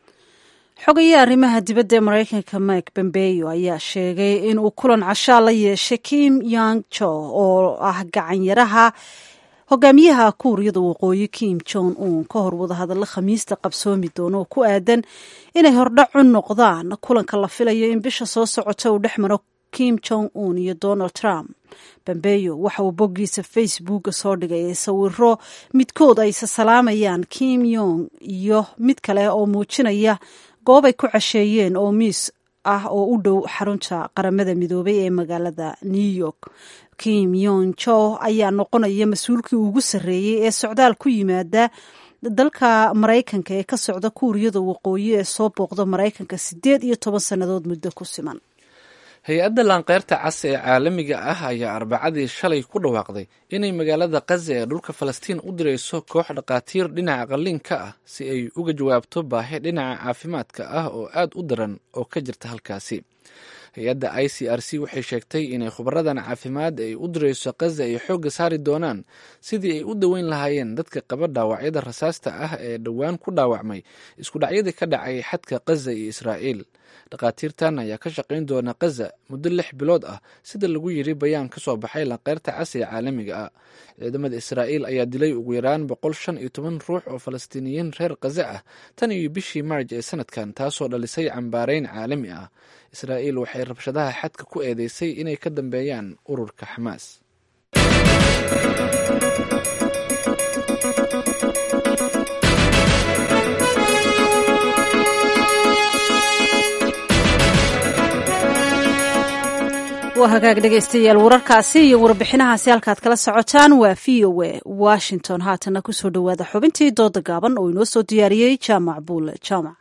xogaye arrimaha dibadda ee maraykanka mike pompeo ayaa sheegay in uu kulan cashaa la yeeshay kim yang jo oo ah gacanyaraha hogaamiyaha kuuriyada waqooyi kim jong un ka hor wadahadallo khamiista qabsoomi doono oo ku aadan inay hordhac u noqdaan kulanka la filayo in bisha soo socota uu dhex maro kim jong un iyo donald trump bombeyo waxa uu boggiisa facebooka soo dhigay sawiro midkood ay sasalaamayaan kim yong iyo mid kale oo muujinaya goob ay ku casheeyeen oo miis ah oo u dhow xarunta qaramada midoobay ee magaalada new york kim yong jo ayaa noqonaya mas-uulkii ugu sarreeyey ee socdaal ku yimaada dalka maraykanka ee ka socda kuuriyada waqooyi ee soo booqda maraykanka siddeed iyo toban sannadood muddo ku siman hay-adda laanqeyrta cas ee caalamiga ah ayaa arbacadii shalay ku dhawaaqday inay magaalada kaza ee dhulka falastiin u dirayso koox dhakhaatiir dhinaca qalliinka ah si ay uga jawaabto baahi dhinaca caafimaadka ah oo aad u daran oo ka jirta halkaasi hay-adda i c r c waxay sheegtay inay khubaradan caafimaad ay u dirayso kaza ay xoogga saari doonaan sidii ay u daweyn lahaayeen dadka qaba dhaawacyada rasaasta ah ee dhowaan ku dhaawacmay isku dhacyadii ka dhacay xadka kaza iyo israa'iil dhakhaatiirtan ayaa ka shaqayn doona kaza muddo lix bilood ah sida lagu yiri bayaan ka soo baxay lanqeyrta cas ee caalamiga ah ciidamada israa'iil ayaa dilay ugu yaraan boqol shan iyo toban ruux oo falastiiniyiin reer kaza ah tan iyo bishii maarj ee sanadkan taasoo dhalisay cambaareyn caalami ah israa'iil waxay rabshadaha xadka ku eedeysay inay ka dambeeyaan ururka xamaas waa hagaag dhegaystayaal wararkaasi iyo warbixinahaasi halkaad kala socotaan waa v o a washington haatana kusoo dhowaada xubintii dooda gaaban oo inoo soo diyaariyey jaamac buule jaamac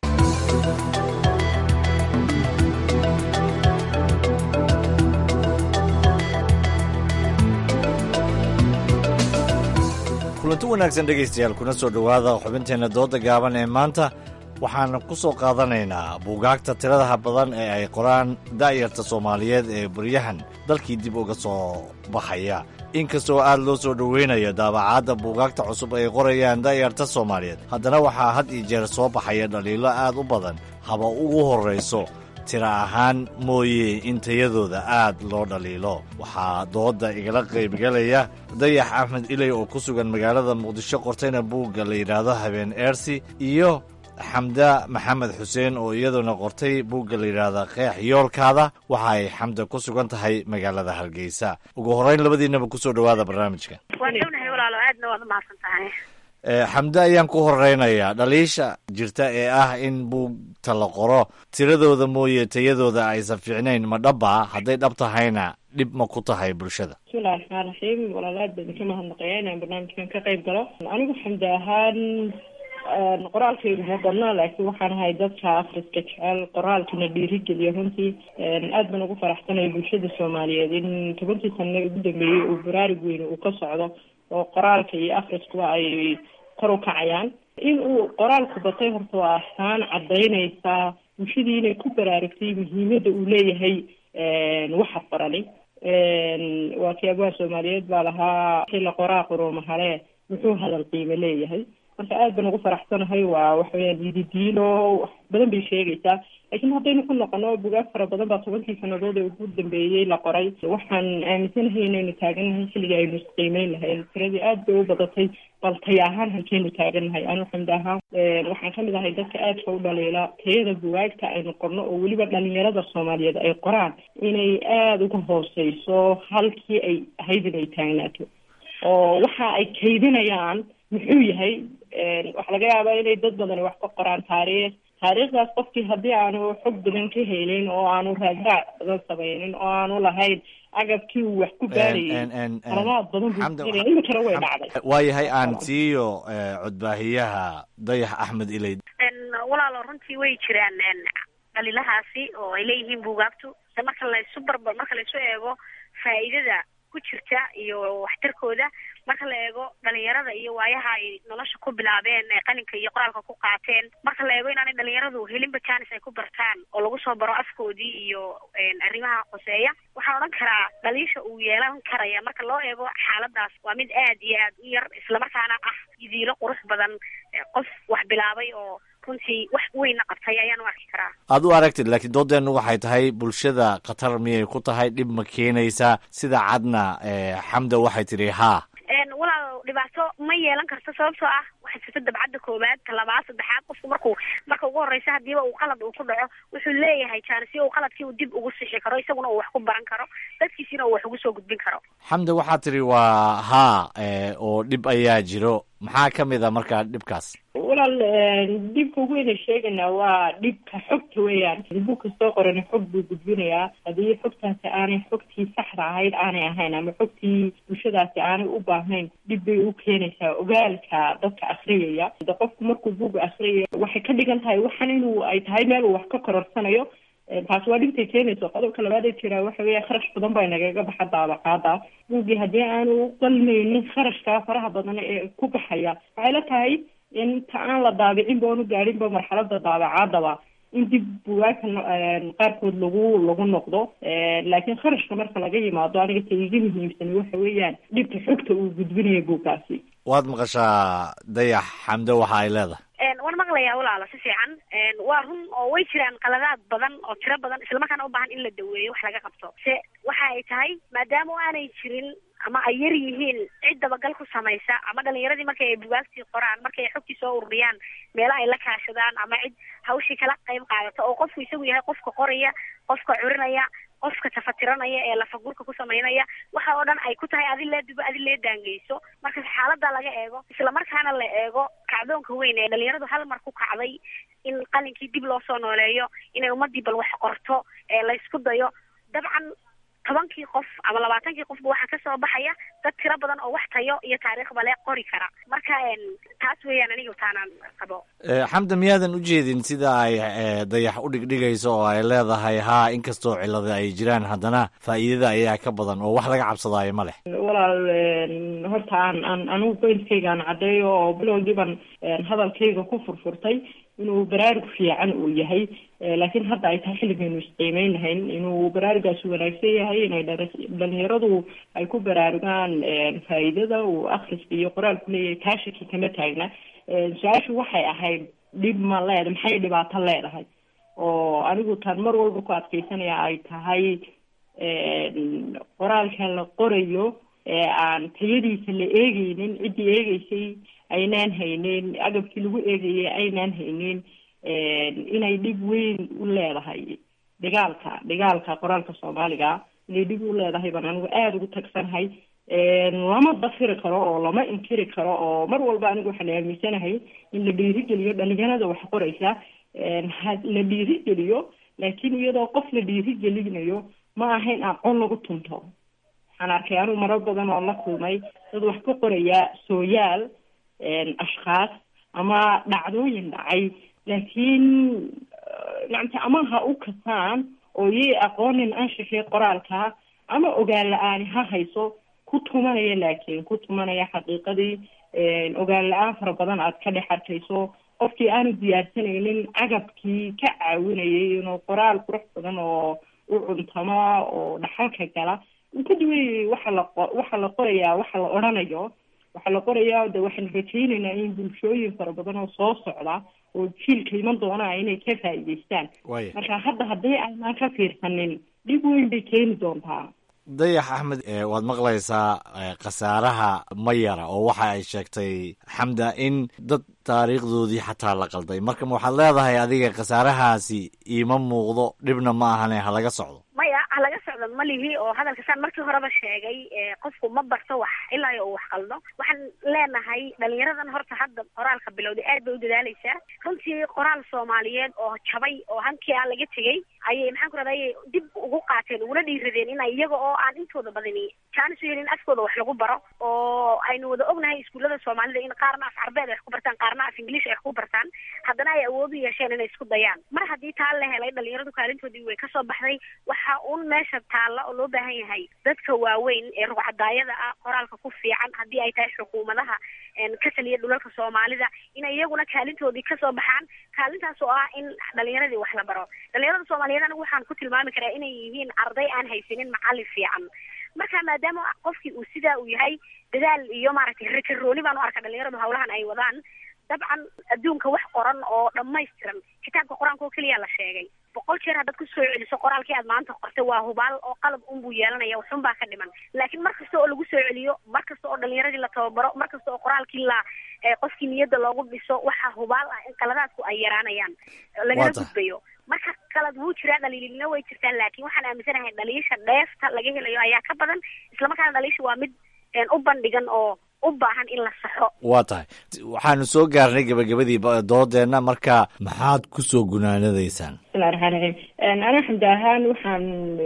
kulanti wanaagsan dhegaystayaal kuna soo dhowaada xubinteenna dooda gaaban ee maanta waxaan ku soo qaadanaynaa buugaagta tiradaha badan ee ay qoraan da'yarta soomaaliyeed ee baryahan dalkii dib uga soo baxaya inkastoo aad loo soo dhoweynayo daabacaadda buugaagta cusub ay qorayaan da'yarta soomaaliyeed haddana waxaa had iyo jeer soo baxaya dhaliilo aad u badan haba ugu horrayso tira ahaan mooye in tayadooda aad loo dhaliilo waxaa doodda igala qaybgalaya dayax axmed iley oo ku sugan magaalada muqdisho qortayna buugga la yidhaahdo habeen eersi iyo xamda maxamed xuseen oo iyaduna qortay buugga la yidhaahda qeex yoolkaada waxa ay xamda ku sugan tahay magaalada hargeysa ugu horreyn labadiinaba kusoo dhowaada barnaamijka waan dhownahay walaalo aadna waad umahadsan tahay xamde ayaan ku horeynayaa dhaliisha jirta ee ah in buugta la qoro tiradooda mooye tayadooda aysan fiicnayn ma dhaba hadday dhab tahayna dhib ma ku tahay bulshada bismillahi raxmaan raxiim walaal aad baan idinka mahadnaqaya inaan barnaamijkan ka qayb galo anigu xamdi ahaan qoraalkaygu ma badna laakiin waxaan ahay dadka afriska jecel qoraalkana dhiirigeliya runtii aad baan ugu faraxsanaya bulshada soomaaliyeed in tobankii sano ugu dambeeyey uu baraarug weyn uu ka socdo oo qoraalka iyo afriskuba ay kor u kacayaan in uu qoraalku batay horta waa astaan cadaynaysaa bulshadii inay ku baraarugtay muhiimada uu leeyahay waxa qorani waa kii abwaa soomaaliyeed baa lahaa xilla qoraa quruuma hale muxuu hadal qiimo leeyahay marka aad baan ugu faraxsanahay waa waxaweyaan yididiino wax badan bay sheegaysaa laakiin haddaynu ku noqono bugaag fara badan baa tobankii sanadood ee ugu dambeeyey la qoray waxaan aaminsanahay inaynu taagannahay xilligii aynu isqiimeyn lahayn tiradii aad bay u badatay bal taya ahaan halkeenu taagannahay anu xamdi ahaan waxaan kamid ahay dadka aadka u dhaliila tayada bugaagta aynu qorno oo weliba dhalinyarada soomaaliyeed ay qoraan inay aada uga hooseyso halkii ay ahayd inay taagnaato oo waxa ay kaydinayaan muxuu yahay waxaa laga yaabaa inay dad badani wax ka qoraan taariikh taariikhdaas qofkii haddii aanu xog badan ka helin oo aanu raadraac badan samaynin oo aanu lahayn agabkii uu wax ku baarayay qaladaad badan buu helaya iminkana way dhacday waayahay aan siiyo codbaahiyaha dayax axmed iley walaalo runtii way jiraan dhalilahaasi oo ay leeyihiin buugaagtu marka laysu barbar marka laysu eego faa'iidada ku jirta iyo waxtarkooda marka la eego dhalinyarada iyo waayaha ay nolosha ku bilaabeen ee qalinka iyo qoraalka ku qaateen marka la eego inaanay dhalinyaradu helinba janis ay ku bartaan oo lagu soo baro afkoodii iyo arrimaha qoseeya waxaan odhan karaa dhaliisha uu yeelan karaya marka loo eego xaaladaas waa mid aad iyo aad u yar islamarkaana ah idiilo qurux badan qof wax bilaabay oo runtii wax weynna qabtay ayaan u arki karaa aad u aragtid laakiin doodeennu waxay tahay bulshada khatar miyay ku tahay dhib ma keenaysaa sida cadna xamda waxay tidhi haa walaal dhibaato ma yeelan karto sababtoo ah waxay jirta dabcadda koowaad ta labaad saddexaad qofku markuu marka ugu horreysa hadiiba uu qalad uu ku dhaco wuxuu leeyahay jaanisyo uu qaladkii uu dib ugu sixi karo isaguna uu wax ku baran karo dadkiisina uu wax ugu soo gudbin karo xamda waxaa tidhi waa haa oo dhib ayaa jiro maxaa ka mid a markaa dhibkaas walaal dhibka ugu weynay sheegaynaa waa dhibka xogta weeyaan bug kastoo qorani xog buu gudbinayaa haddii xogtaasi aanay xogtii saxda ahayd aanay ahayn ama xogtii bulshadaasi aanay u baahnayn dhib bay u keenaysaa ogaalka dadka akriyaya de qofku markuu buga akriyaya waxay ka dhigan tahay waxan inuu ay tahay meel uu wax ka kororsanayo taasi waa dhibtay keenayso qodobka labaad ee jiraa waxa weya kharash badan baa nagaga baxa daabaqaada buugii haddii aanu qalmaynin kharashkaa faraha badan ee ku baxaya waxay la tahay inta aan la daabicin ba oonu gaadhinba marxalada daabacaadaba in dib bugaagta qaarkood lagu lagu noqdo laakiin kharashka marka laga yimaado aniga ta iga muhiimsan waxa weeyaan dhibka xogta uu gudbinayo buugkaasi waad maqashaa dayax xamdo waxa ay leedahay waan maqlayaa walaalo si fiican waa run oo way jiraan qaladaad badan oo tiro badan islamarkaana u baahan in la daweeyo wax laga qabto se waxa ay tahay maadaama aanay jirin ama ay yar yihiin cid dabagal ku samaysa ama dhalinyaradii markay ay bugaagtii qoraan markay ay xogtii soo ururiyaan meela ay la kaashadaan ama cid hawshii kala qayb qaadata oo qofku isagu yahay qofka qoraya qofka curinaya qofka tafatiranaya ee lafagurka ku samaynaya waxa oo dhan ay ku tahay adi lee dubo adi lee daangeyso marka xaalada laga eego islamarkaana la eego kacdoonka weyn ee dhalinyaradu hal mar ku kacday in qalinkii dib loo soo nooleeyo inay ummadii bal wax qorto ee laysku dayo dabcan tobankii qof ama labaatankii qofba waxaa kasoo baxaya dad tiro badan oo wax tayo iyo taariikhba le qori kara marka taas weeyaan aniga taanaan qabo xamda miyaadan u jeedin sida ay dayax u dhigdhigayso oo ay leedahay haa inkastoo cilada ay jiraan haddana faa'iidada ayaa ka badan oo wax laga cabsadaayo ma leh walaal horta aan aan anigu qoyskayga aan caddeeyo oo bilowgiiban hadalkayga ku furfurtay inuu baraarug fiican uu yahay laakiin hadda ay tahay xilligaynu isqiimeyn lahayn inuu baraarugaasi wanaagsan yahay inay dhalinyaradu ay ku baraarugaan faa'iidada uu akhriska iyo qoraalku leeyahay kaashaki kama taagna su-aashu waxay ahayd dhib ma leeda maxay dhibaato leedahay oo anigu taan mar walba ku adkeysanaya ay tahay qoraalka la qorayo ee aan tayadiisa la eegeynin ciddii eegeysay aynaan haynin agabkii lagu eegayay aynaan haynin inay dhib weyn u leedahay dhigaalka dhigaalka qoraalka soomaaliga inay dhib u leedahay baan anigu aada ugu tagsanahay lama dafiri karo oo lama inkiri karo oo mar walba anigu waxaan aaminsanahay in la dhiirigeliyo dhalinyarada wax qoraysa la dhiirigeliyo laakiin iyadoo qof la dhiirigelinayo ma aha in aqoon lagu tunto waxaan arkay anigu marar badan oo la kulmay dad wax ka qoraya sooyaal ashkhaas ama dhacdooyin dhacay laakiin nacamti ama ha u kasaan oo yay aqoonin anshixii qoraalka ama ogaan la-aani ha hayso ku tumanaya laakiin ku tumanaya xaqiiqadii ogaan la-aan fara badan aad ka dhex arkayso qofkii aanu diyaarsanaynin agabkii ka caawinayay inuu qoraal qurux badan oo u cuntamo oo dhaxalka gala uu ka duwayay waxa la waxa la qorayaa waxa la odhanayo waxaa la qorayaa de waxaanu rajaynaynaa in bulshooyin fara badan oo soo socda oo jiilka iman doonaa inay ka faa'iidaystaan marka hadda haddii aynaan ka fiirsanin dhib weyn bay keeni doontaa dayax axmed waad maqlaysaa khasaaraha mayara oo waxa ay sheegtay xamda in dad taariikhdoodii xataa la qalday marka waxaad leedahay adiga khasaarahaasi iima muuqdo dhibna ma ahane ha laga socdo maya ha laga socdo malihi oo hadalka saan markii horeba sheegay qofku ma barto wax ilaa uu wax qaldo waxaan leenahay dhalinyaradan horta hadda qoraalka bilowday aad bay u dadaaleysaa runtii qoraal soomaaliyeed oo jabay oo hankii aan laga tegey ayay maxaan ku rahday dib ugu qaateen uguna dhiiradeen in iyaga oo aan intooda badani jaanis u helin afkooda wax lagu baro oo aynu wada ognahay iskuullada soomaalida in qaarna af carbeed ay wax ku bartaan qaarna af ingiliish ay wax ku bartaan haddana ay awood u yeesheen inay isku dayaan mar haddii taa la helay dhalinyaradu kaalintoodii way kasoo baxday waxa un meesha taalla oo loo baahan yahay dadka waaweyn ee rugcadaayada ah qoraalka ku fiican haddii ay tahay xukuumadaha ka taliya dhulalka soomaalida inay iyaguna kaalintoodii kasoo baxaan kaalintaas oo ah in dhalinyaradii wax la baro dhalinyarada soomaaliyeed anigu waxaan ku tilmaami karaa inay yihiin arday aan haysanin macallin fiican marka maadaama qofkii uu sidaa uu yahay dadaal iyo maaragtay rakarooni baan u arkaa dhalinyaradu hawlahan ay wadaan dabcan adduunka wax qoran oo dhammaystiran kitaabka qur-aanka oo keliya la sheegay boqol jeer haddaad ku soo celiso qoraalkii aad maanta qortay waa hubaal oo qalab unbuu yeelanaya waxun baa ka dhiman laakiin mar kasta oo lagu soo celiyo mar kasta oo dhalinyaradii la tababaro mar kasta oo qoraalkii la qofkii niyadda loogu dhiso waxaa hubaal ah in qaladaadku ay yaraanayaan lagala gudbayo marka qalad wuu jiraa dhaliilina way jirtaan laakiin waxaan aaminsanahay dhaliisha dheefta laga helayo ayaa ka badan islamarkaana dhaliisha waa mid u bandhigan oo u baahan in la saxo waa tahay waxaanu soo gaarnay gebagabadii doodeenna marka maxaad ku soo gunaanadaysaan bismillahi raxmaan raxiim aniga xamdi ahaan waxaan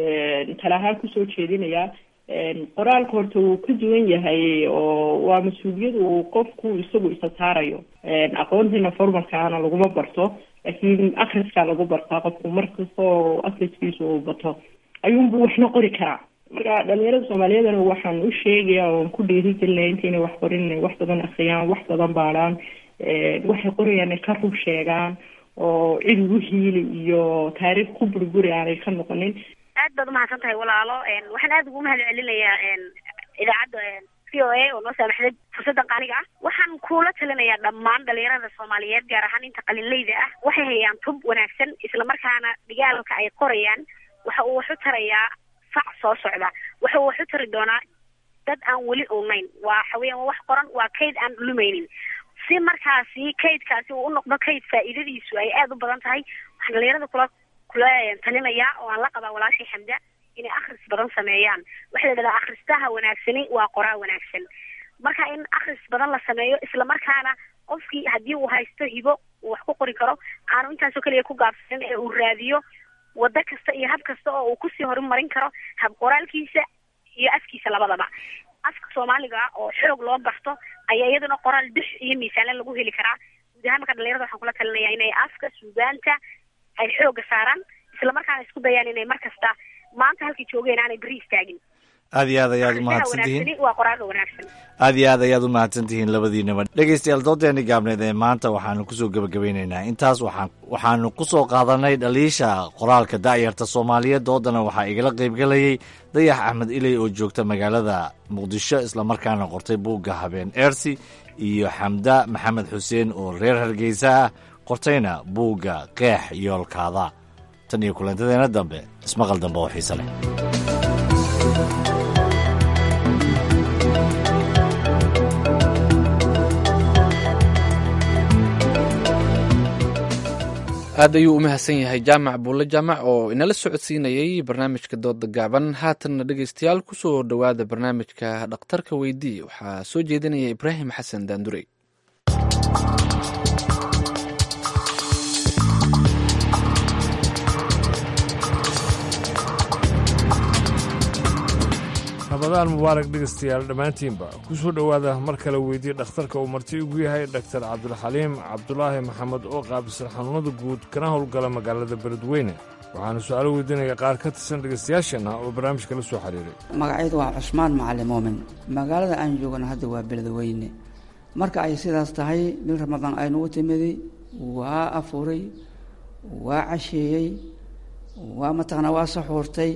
tala ahaan kusoo jeedinayaa qoraalka horta wuu ka duwan yahay oo waa mas-uuliyad uu qofku isagu isa saarayo aqoontiina formalkaana laguma barto laakiin akriskaa lagu bartaa qofku markastoo akriskiisa uu bato ayuunbu waxna qori karaa marka dhalinyarada soomaaliyeedana waxaan u sheegaya oon ku dhiirigelinaya intaynay wax qorin inay wax badan akriyaan wax badan baadhaan waxay qorayaan ay ka rug sheegaan oo cid ugu hiili iyo taariikh ku burguri aanay ka noqonin aad baad umahadsan tahay walaalo waxaan aada ugu mahad celinayaa idaacadda v o a oo noo saamaxday fursaddan qaaliga ah waxaan kuula talinayaa dhammaan dhalinyarada soomaaliyeed gaar ahaan inta qalinleyda ah waxay hayaan tub wanaagsan islamarkaana dhigaalka ay qorayaan waxa uu wax u tarayaa fac soo socda waxa uu wax u tari doonaa dad aan weli ognayn waa xaweyaan waa wax qoran waa kayd aan lumaynin si markaasi kaydkaasi uu u noqdo kayd faa'iidadiisu ay aada u badan tahay waxaan dhalinyarada kula kula talinayaa oo aan la qabaa walaashii xamda inay akhris badan sameeyaan waxaa la yidhahdaa akhristaha wanaagsani waa qoraa wanaagsan marka in akhris badan la sameeyo islamarkaana qofkii haddii uu haysto hibo uu wax ku qori karo aanu intaasoo keliya ku gaabsanin ee uu raadiyo waddo kasta iyo hab kasta oo uu kusii horumarin karo hab qoraalkiisa iyo afkiisa labadaba afka soomaaliga oo xoog loo barto ayaa iyaduna qoraal dux iyo miisaanle lagu heli karaa guud ahaan marka dhalinyarada waxaan kula talinaya inay afka suugaanta ay xooga saaraan islamarkaana isku dayaan inay mar kasta maanta halkii joogeen aanay beri istaagin aad iyo aad ayaad umahadsan tihiin waa qoraalka wanaagsan aad iyo aad ayaad u mahadsan tihiin labadiinaba dhegaystayaal doodeeni gaabneed ee maanta waxaanu kusoo gebagabeynaynaa intaas waxaan waxaanu kusoo qaadanay dhaliisha qoraalka da'yarta soomaaliyeed doodana waxaa igala qaybgelayay dayax axmed iley oo joogta magaalada muqdisho islamarkaana qortay buugga habeen eersi iyo xamda maxamed xuseen oo reer hargeysa ah qortayna buugga qeex yoolkaada tan iyo kulantadeena dambe ismaqal dambe oo xiise leh aad ayuu u mahadsan yahay jaamac buulle jaamac oo inala socodsiinayey barnaamijka dooda gaaban haatanna dhegeystayaal kusoo dhowaada barnaamijka dhakhtarka weydii waxaa soo jeedinaya ibraahim xasan daandurey rabadaan mubaarak dhegaystayaal dhammaantiinba ku soo dhowaada mar kale weydii dhakhtarka uu marti ugu yahay dhaktar cabdulxaliim cabdulaahi maxamed oo qaabisan xanuunada guud kana howlgala magaalada beledweyne waxaana su-aalo weydiinaya qaar ka tirsan dhegaystayaasheenna oo barnaamijka la soo xiriiray magacaydu waa cusmaan macalin muumin magaalada aan joogana hadda waa beledweyne marka ay sidaas tahay bil ramadaan aynugu timiday waa afuray waa casheeyey waa mataqana waa saxuurtay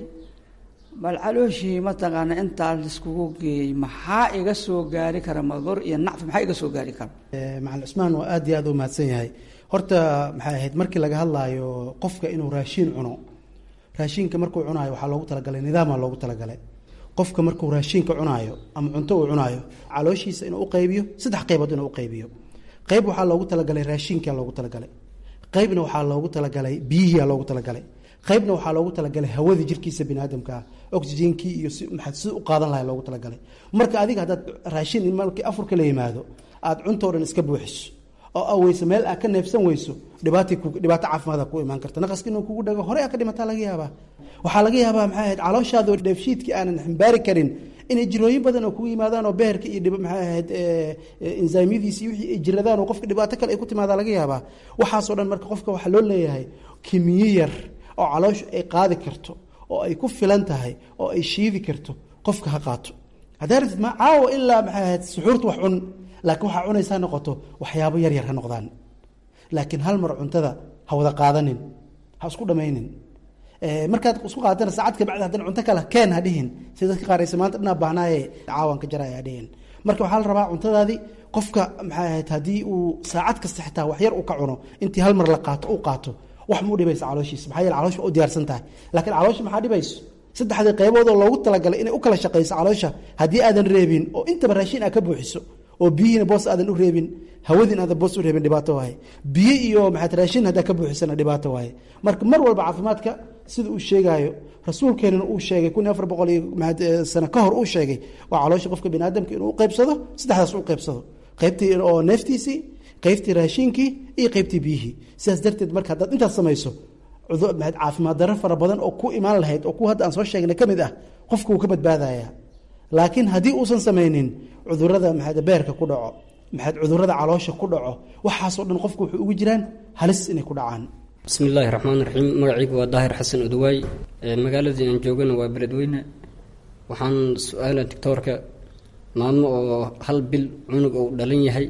bal calooshii mataqaana intaa laiskugu geeyey maxaa iga soo gaari kara madur iyo nacfi maxaa iga soo gaari kara macalin cusmaan waa aad iyo aad u mahadsan yahay horta maxay ahayd markii laga hadlaayo qofka inuu raashiin cuno raashiinka markuu cunaayo waxaa loogu talagalay nidaamaa loogu talagalay qofka markuu raashiinka cunaayo ama cunto uu cunaayo calooshiisa inuu uqaybiyo saddex qaybood inuu uqaybiyo qayb waxaa loogu talagalay raashiinkaa loogu talagalay qaybna waxaa loogu talagalay biyihiia loogu talagalay qaybna waxaa loogu talagalay hawadii jirkiisa biniaadamkaa oxygenkii iyo maxaad sida u qaadan lahay loogu talagalay marka adiga haddaad raashin markii afurka la yimaado aada cuntoo dhan iska buuxiso oo aweyso meel aad ka neefsan weyso dhibaata dhibaato caafimaada ku imaan karta naqaska inuu kugu dhago hore aa ka dhimataa laga yaabaa waxaa laga yaabaa maxay ahayd calooshaada dheefshiidkii aanan ximbaari karin inay jirooyin badan oo kugu yimaadaan oo beherka iyo maxay ahayd ensaymyadiisi wixii ay jiradaan oo qofka dhibaato kale ay ku timaadaa laga yaabaa waxaasoo dhan marka qofka waxaa loo leeyahay kimiyo yar oo calooshu ay qaadi karto oo ay ku filan tahay oo ay shiidi karto qofka ha qaato haddaa ratid ma caawa ilaa maxay ahayd suxuurta wax cun laakiin waxaa cunaysaa noqoto waxyaabo yar yar ha noqdaan laakiin hal mar cuntada ha wada qaadanin ha isku dhamaynin markaad isku qaatana saacad ka bacdi haddana cunto kale keen ha dhihin si dadka qaaraysa maanta dhanaa baahnaaye caawan ka jaraya ha dhihin marka waxaa la rabaa cuntadaadii qofka maxay ahayd haddii uu saacad kasta xitaa wax yar uu ka cuno intii hal mar la qaato uu qaato wax ma u dhibaysa calooshiisa maxaa yeele caloosha u diyaarsan tahay laakiin caloosha maxaa dhibayso saddexdii qayboodoo loogu talagalay inay u kala shaqayso caloosha haddii aadan reebin oo intaba raashin aad ka buuxiso oo biyihiina boos aadan u reebin hawadiin aadan boos u reebin dhibaato waaye biyo iyo maxaad raashin haddaa ka buuxisana dhibaato waaye marka mar walba caafimaadka sida uu sheegaayo rasuulkeenana uu sheegay kun iyo afar boqol iyo maxaad sano ka hor uu sheegay waa caloosha qofka biniaadamka inuu u qaybsado saddexdaas u qaybsado qaybtii oo neeftiisii qaybtii raashiinkii iyo qaybtii biyihii sidaas darteed marka haddaad intaas samayso caafimaad daro fara badan oo ku imaan lahayd oo kuwa hadda aan soo sheegnay ka mid ah qofka wuu ka badbaadaya laakiin haddii uusan samaynin cudurada maxaad beerka ku dhaco maxaad cudurada caloosha ku dhaco waxaasoo dhan qofku wuxuu ugu jiraan halis inay ku dhacaan bismi illaahi raxmaan raxiim magacaygu waa daahir xasan odawaay magaaladii aan joogana waa beledweyne waxaan su-aala doctoorka maalmo oo hal bil cunug uu dhalan yahay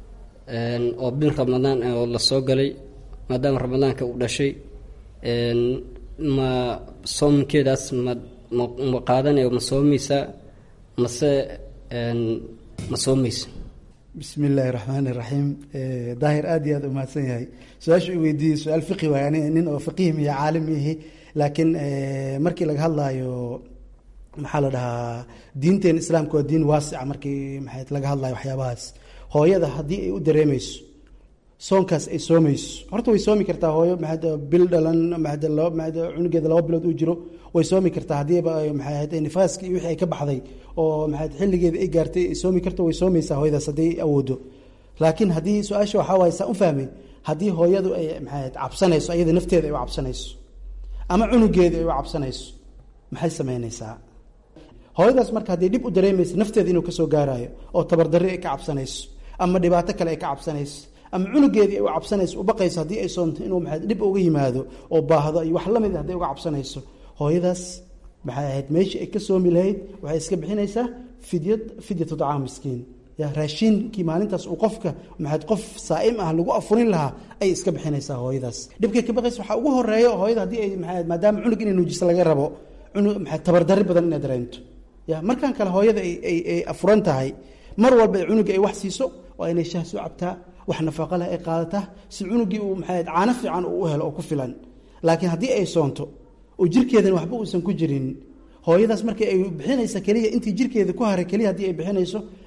oo bil ramadaan oo la soo galay maadaama ramadaanka uu dhashay ma soomkeedaas ma ma qaadanayo ma soomaysaa mase ma soomaysa bismi illaahi raxmaani raxiim daahir aad iyo aad u mahadsan yahay su-aasha i weydiiyey su-aal fiqi waay ani nin oo faqiih miyo caalim ihi laakiin markii laga hadlaayo maxaa la dhahaa diinteena islaamka waa diin waasica markii maxay laga hadlayo waxyaabahaas hooyada haddii ay u dareemeyso soonkaas ay soomayso horta way soomi kartaa hooyo maxaad bil dhalan maxaad laba maxaad cunugeeda laba bilood uu jiro way soomi kartaa haddiiba maxay ahayd nifaaski iyo wixii ay ka baxday oo maxaad xilligeeda ay gaartay ay soomi karto way soomaysaa hooyadaas hadday awoodo laakiin haddii su-aasha waxaa waaye saa u fahmay haddii hooyadu ay maxay ahayd cabsanayso ayada nafteeda ay u cabsanayso ama cunugeeda ay u cabsanayso maxay samaynaysaa hooyadaas marka hadday dhib u dareemaysa nafteeda inuu kasoo gaarayo oo tabardarri ay ka cabsanayso ama dhibaato kale ay ka cabsanayso ama cunugeedii ay u cabsanayso u baqayso haddii ay soonto inuu maxay dhib uga yimaado oo baahdo iyo wax la mid hadday uga cabsanayso hooyadaas maxay ahayd meeshii ay ka soomi lahayd waxay iska bixinaysaa fidyad fidyatu dacaam miskiin ya raashiinkii maalintaas uu qofka maxaad qof saa'im ah lagu afurin lahaa ayay iska bixinaysaa hooyadaas dhibkay ka baqaysa waxaa ugu horeeya hooyada haddii ay maxay maadaama cunug inay nuujiso laga rabo cunug maxay tabardarri badan inay dareento ya markan kale hooyada ay ay ay afuran tahay mar walba ay cunuga ay wax siiso waa inay shah soo cabtaa wax nafaqo leh ay qaadataa si cunugii uu maxay caano fiican uu u helo oo ku filan laakiin haddii ay soonto oo jirkeedana waxba uusan ku jirin hooyadaas markii ay bixinaysa keliya intii jirkeeda ku haray keliya haddii ay bixinayso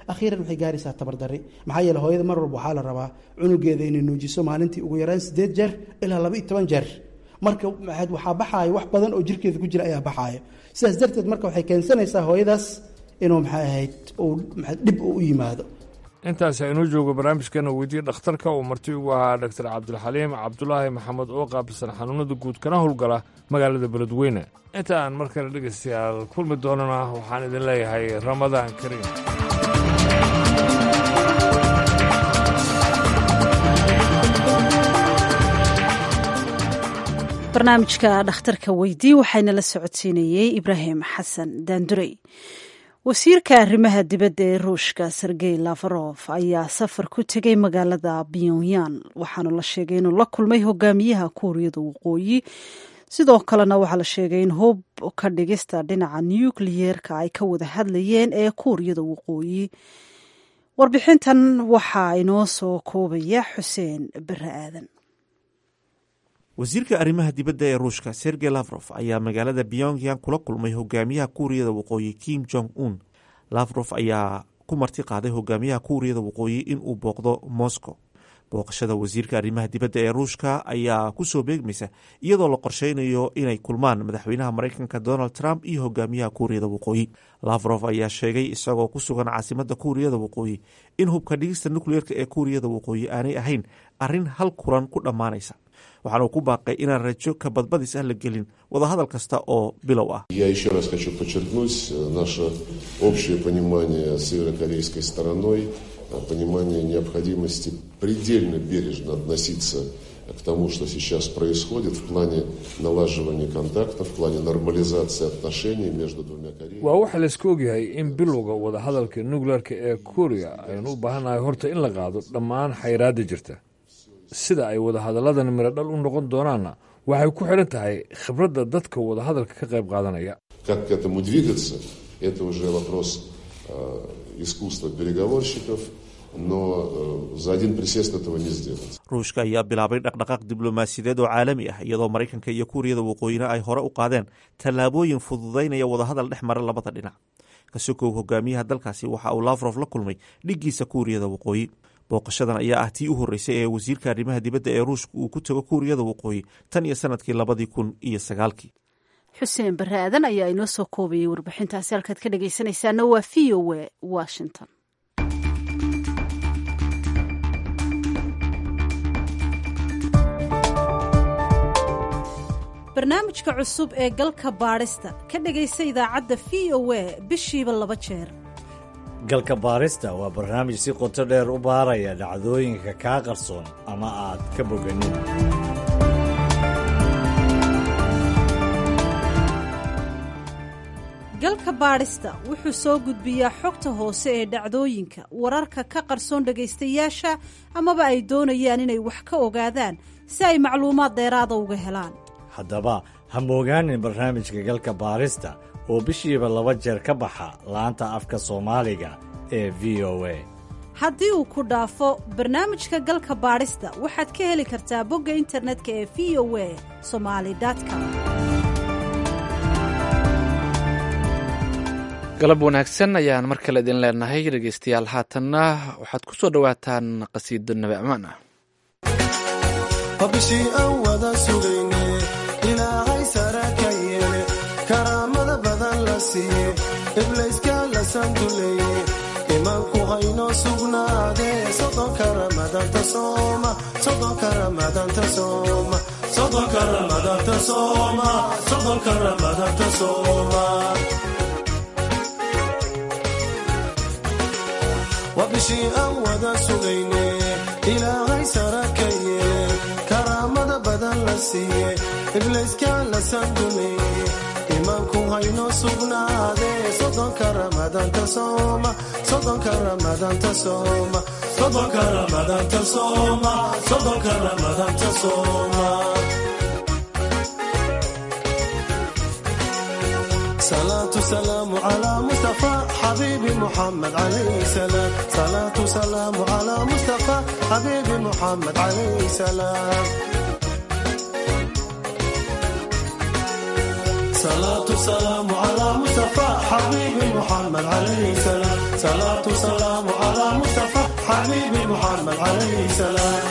akhiiran waxay gaaraysaa tabardari maxaa yeele hooyada mar walba waxaa la rabaa cunugeeda inay nuujiso maalintii ugu yaraan sideed jeer ilaa laba iyo toban jeer marka waxaa baxaayo wax badan oo jirkeeda ku jira ayaa baxaayo sidaas darteed marka waxay keensanaysaa hooyadaas inuu maxay ahayd uu dhib u yimaado intaas inuu joogo barnaamijkeena weydiye dhakhtarka uu marti ugu ahaa doctor cabdilxaliim cabdulaahi maxamed oo qaabilsan xanuunada guud kana howlgala magaalada beledweyne inta aan mar kale dhegaystayaal kulmi doonana waxaan idin leeyahay ramadaan kariim barnaamijka dhakhtarka weydii waxayna la socodsiinayey ibraahim xasan daandurey wasiirka arrimaha dibadda ee ruushka sergey lafarof ayaa safar ku tegay magaalada pyongyang waxaana la sheegay inuu la kulmay hogaamiyaha kuuriyada waqooyi sidoo kalena waxaa la sheegay in hub ka dhigista dhinaca nukliyeerka ay ka wada hadlayeen ee kuuriyada waqooyi warbixintan waxaa inoo soo koobaya xuseen bare aadan wasiirka arrimaha dibadda ee ruushka sergey lafrof ayaa magaalada pyongyang kula kulmay hogaamiyaha kuuriyada waqooyi kim jong un lafrof ayaa ku marti qaaday hogaamiyaha kuuriyada waqooyi inuu booqdo moscow booqashada wasiirka arrimaha dibadda ee ruushka ayaa kusoo beegmaysa iyadoo la qorsheynayo inay kulmaan madaxweynaha maraykanka donald trump iyo hogaamiyaha kuuriyada waqooyi lafrof ayaa sheegay isagoo ku sugan caasimada kuuriyada waqooyi in hubka dhigista nukliyeerka ee kuuriyada waqooyi aanay ahayn arrin hal kulan ku dhammaanaysa waxaana uu ku baaqay inaan rajo ka badbadis ah la gelin wadahadal kasta oo bilow ah Я еще раз хочу подчеркнуть наше общее понимание с северокорейской стороной, понимание необходимости предельно бережно относиться к тому, что сейчас происходит в плане налаживания контактов, в плане нормализации отношений между двумя Кореями. waa waxa laisku ogyahay in bilowga wadahadalka nukleerka ee kuuriya aynu u baahannahay horta in la qaado dhammaan xayraadda jirta sida ay wadahadalladan miradhal u noqon doonaanna waxay ku xidhan tahay khibradda dadka wadahadalka ka qayb qaadanaya Как к этому двигаться, это уже вопрос э, искусства переговорщиков, но э, за один присест этого не сделать. ruushka ayaa bilaabay dhaqdhaqaaq diblomaasiyadeed oo caalami ah iyadoo maraykanka iyo kuuriyada waqooyina ay hore u qaadeen tallaabooyin fududaynaya wadahadal dhex mara labada dhinac kasokow hogaamiyaha dalkaasi waxa uu lafrof la kulmay dhiggiisa kuuriyada waqooyi booqashadan ayaa ah tii u horreysay ee wasiirka arrimaha dibadda ee ruushka uu ku tago kuuriyada waqooyi tan iyo sanadkii labadii kun iyo sagaalkii xuseen bare aadan ayaa inoo soo koobayay warbixintaasi halkaad ka dhagaysanaysaana waa v o w washington barnaamijka cusub ee galka baadhista ka dhagaysa idaacadda v o a bishiiba laba jeer galka baarista waa barnaamij si qoto dheer u baaraya dhacdooyinka kaa qarsoon ama aad ka boganin galka baadhista wuxuu soo gudbiyaa xogta hoose ee dhacdooyinka wararka ka qarsoon dhagaystayaasha amaba ay doonayaan inay wax ka ogaadaan si ay macluumaad dheeraada uga helaan haddaba ha moogaanin barnaamijka galka baarista oo bishiiba laba jeer ka baxa laanta afka soomaaliga ee v o a haddii uu ku dhaafo barnaamijka galka baadhista waxaad ka heli kartaa bogga internetka ee v o a somali com galab wanaagsan ayaan mar kale idin leenahay dhegeystayaal haatanna waxaad ku soo dhowaataan qasiido nabi amaan ah bishii aan wada sugayne ilaahay sara ka yeele karaamada badan la siiye iblayska la sanduleeye imaanku haynoo sugnaadee sodonka ramadanta sooma sodonka ramadanta sooma sodonka ramadanta sooma sodonka ramadanta sooma waa bishii aan wada sugayne ilaahay sara ka yeele karaamada badan la siiye iblayska la sanduleeye imaanku haynoo sugnaadee sodonka ramadanta sooma sodonka ramadanta sooma sodonka ramadanta sooma sodonka ramadanta sooma صلاة سلام على مصطفى حبيبي محمد عليه سلام صلاة سلام على مصطفى حبيبي محمد عليه سلام صلاة سلام على مصطفى حبيبي حبيبي محمد عليه السلام صلاة وسلام على مصطفى حبيبي محمد عليه السلام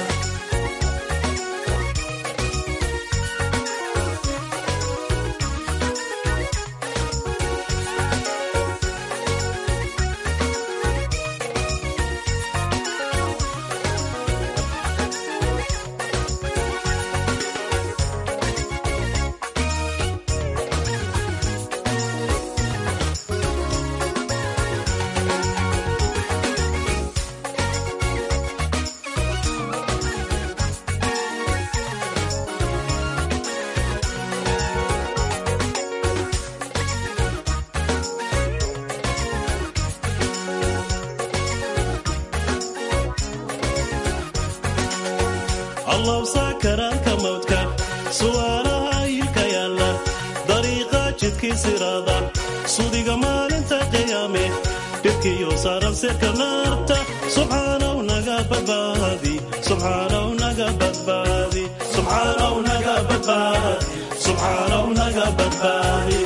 allow saakaraanka mawdka su'aalaha ilka yaalla dariiqa jidkii siraada sudiga maalinta qiyaame dhibkiyo saaran sirka naarta subxaanaw naga badbaadi subxaanaw naga badbaadi subxaanaw naga badbaadi subxaanaw naga badbaadi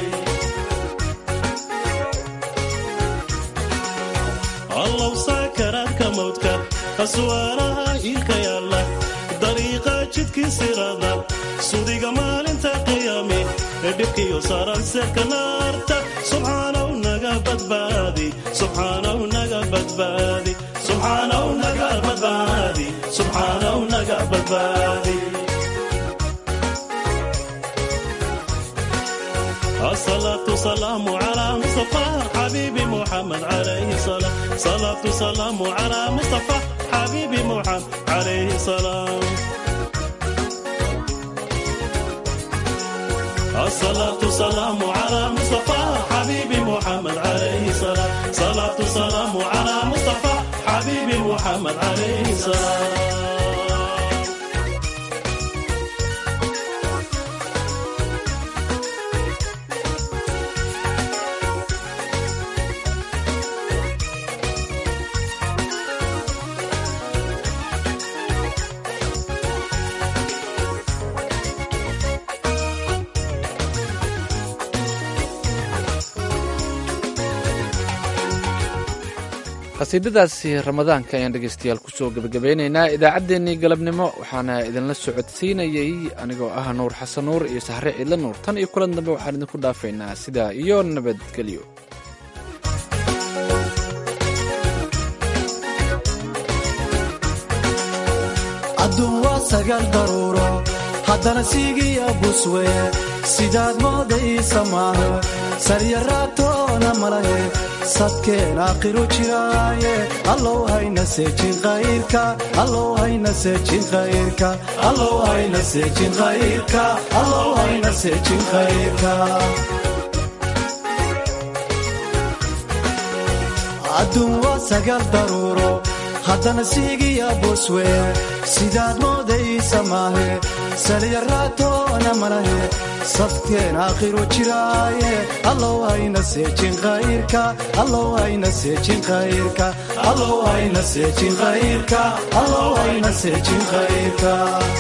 allow saakaraanka mawdka su'aalaha ilka yaalla dariiqa jidkii siraada sudiga maalinta qiyaame ee dhibkiyo saaran seerka naarta subxaanaw naga badbaadi subxaanaw naga badbaadi subxaanaw naga badbaadi subxaanaw naga badbaadi الصلاة والسلام على مصطفى حبيبي محمد عليه السلام صلاة والسلام على مصطفى حبيبي محمد عليه السلام الصلاة والسلام على مصطفى حبيبي محمد عليه السلام صلاة والسلام على مصطفى حبيبي محمد عليه السلام qasiidadaasi ramadaanka ayaan dhegeystayaal kusoo gebagabeynaynaa idaacaddeenii galabnimo waxaana idinla socodsiinayey anigoo ah nuur xasan nuur iyo sahre ciidla nuur tan iyo kulan dambe waxaan idinku dhaafaynaa sidaa iyo nabadgelyo adduun waa sagaal daruuro haddana siigiya buswe sidaad moodaysa maahe saryaraatoona malahe sadkeen aakhiru jiraaye allow hayna seejin khayrka allow hayna seejin khayrka allow hayna seejin khayrka allow hayna seejin khayrka adduun waa sagaal daruuro haddana siigiya buswe sidaad moodaysa maahe salyaraatoona malahe sadkeen aakhiru jiraaye allow hayna seejin khayrka allow hayna seejin khayrka allow hayna seejin khayrka allow hayna seejin khayrka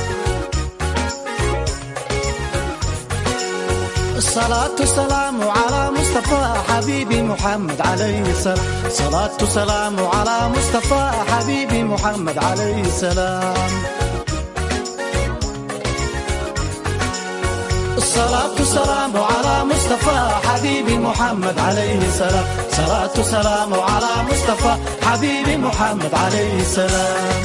صلاة سلام على مصطفى حبيبي محمد عليه السلام صلاة سلام على مصطفى حبيبي محمد عليه السلام الصلاة سلام على مصطفى حبيبي محمد عليه السلام صلاة سلام على مصطفى حبيبي محمد عليه السلام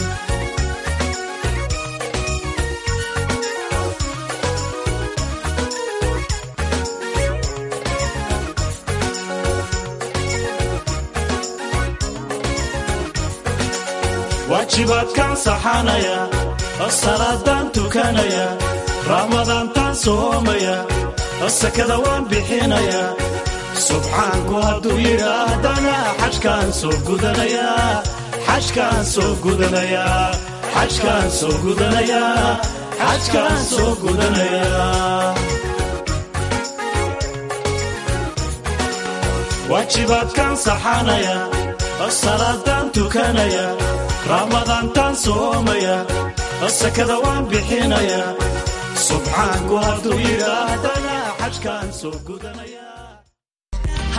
waajibaadkaan saxanaya salaadaan tukanaya raamadaantaan soomaya sakada waan bixinaya subxaanku hadduu yidhaahdana xajkaan soo gudanaya xajkaan soo gudanaya xajkaan soo gudanaya xajkaan soo gudanaya waajibaadkaan saxanaya salaadaan tukanaya raamadaantaan soomaya sakada waan bixinaya subxaanku hadduu yidhaahdana xajkaan soo gudanaya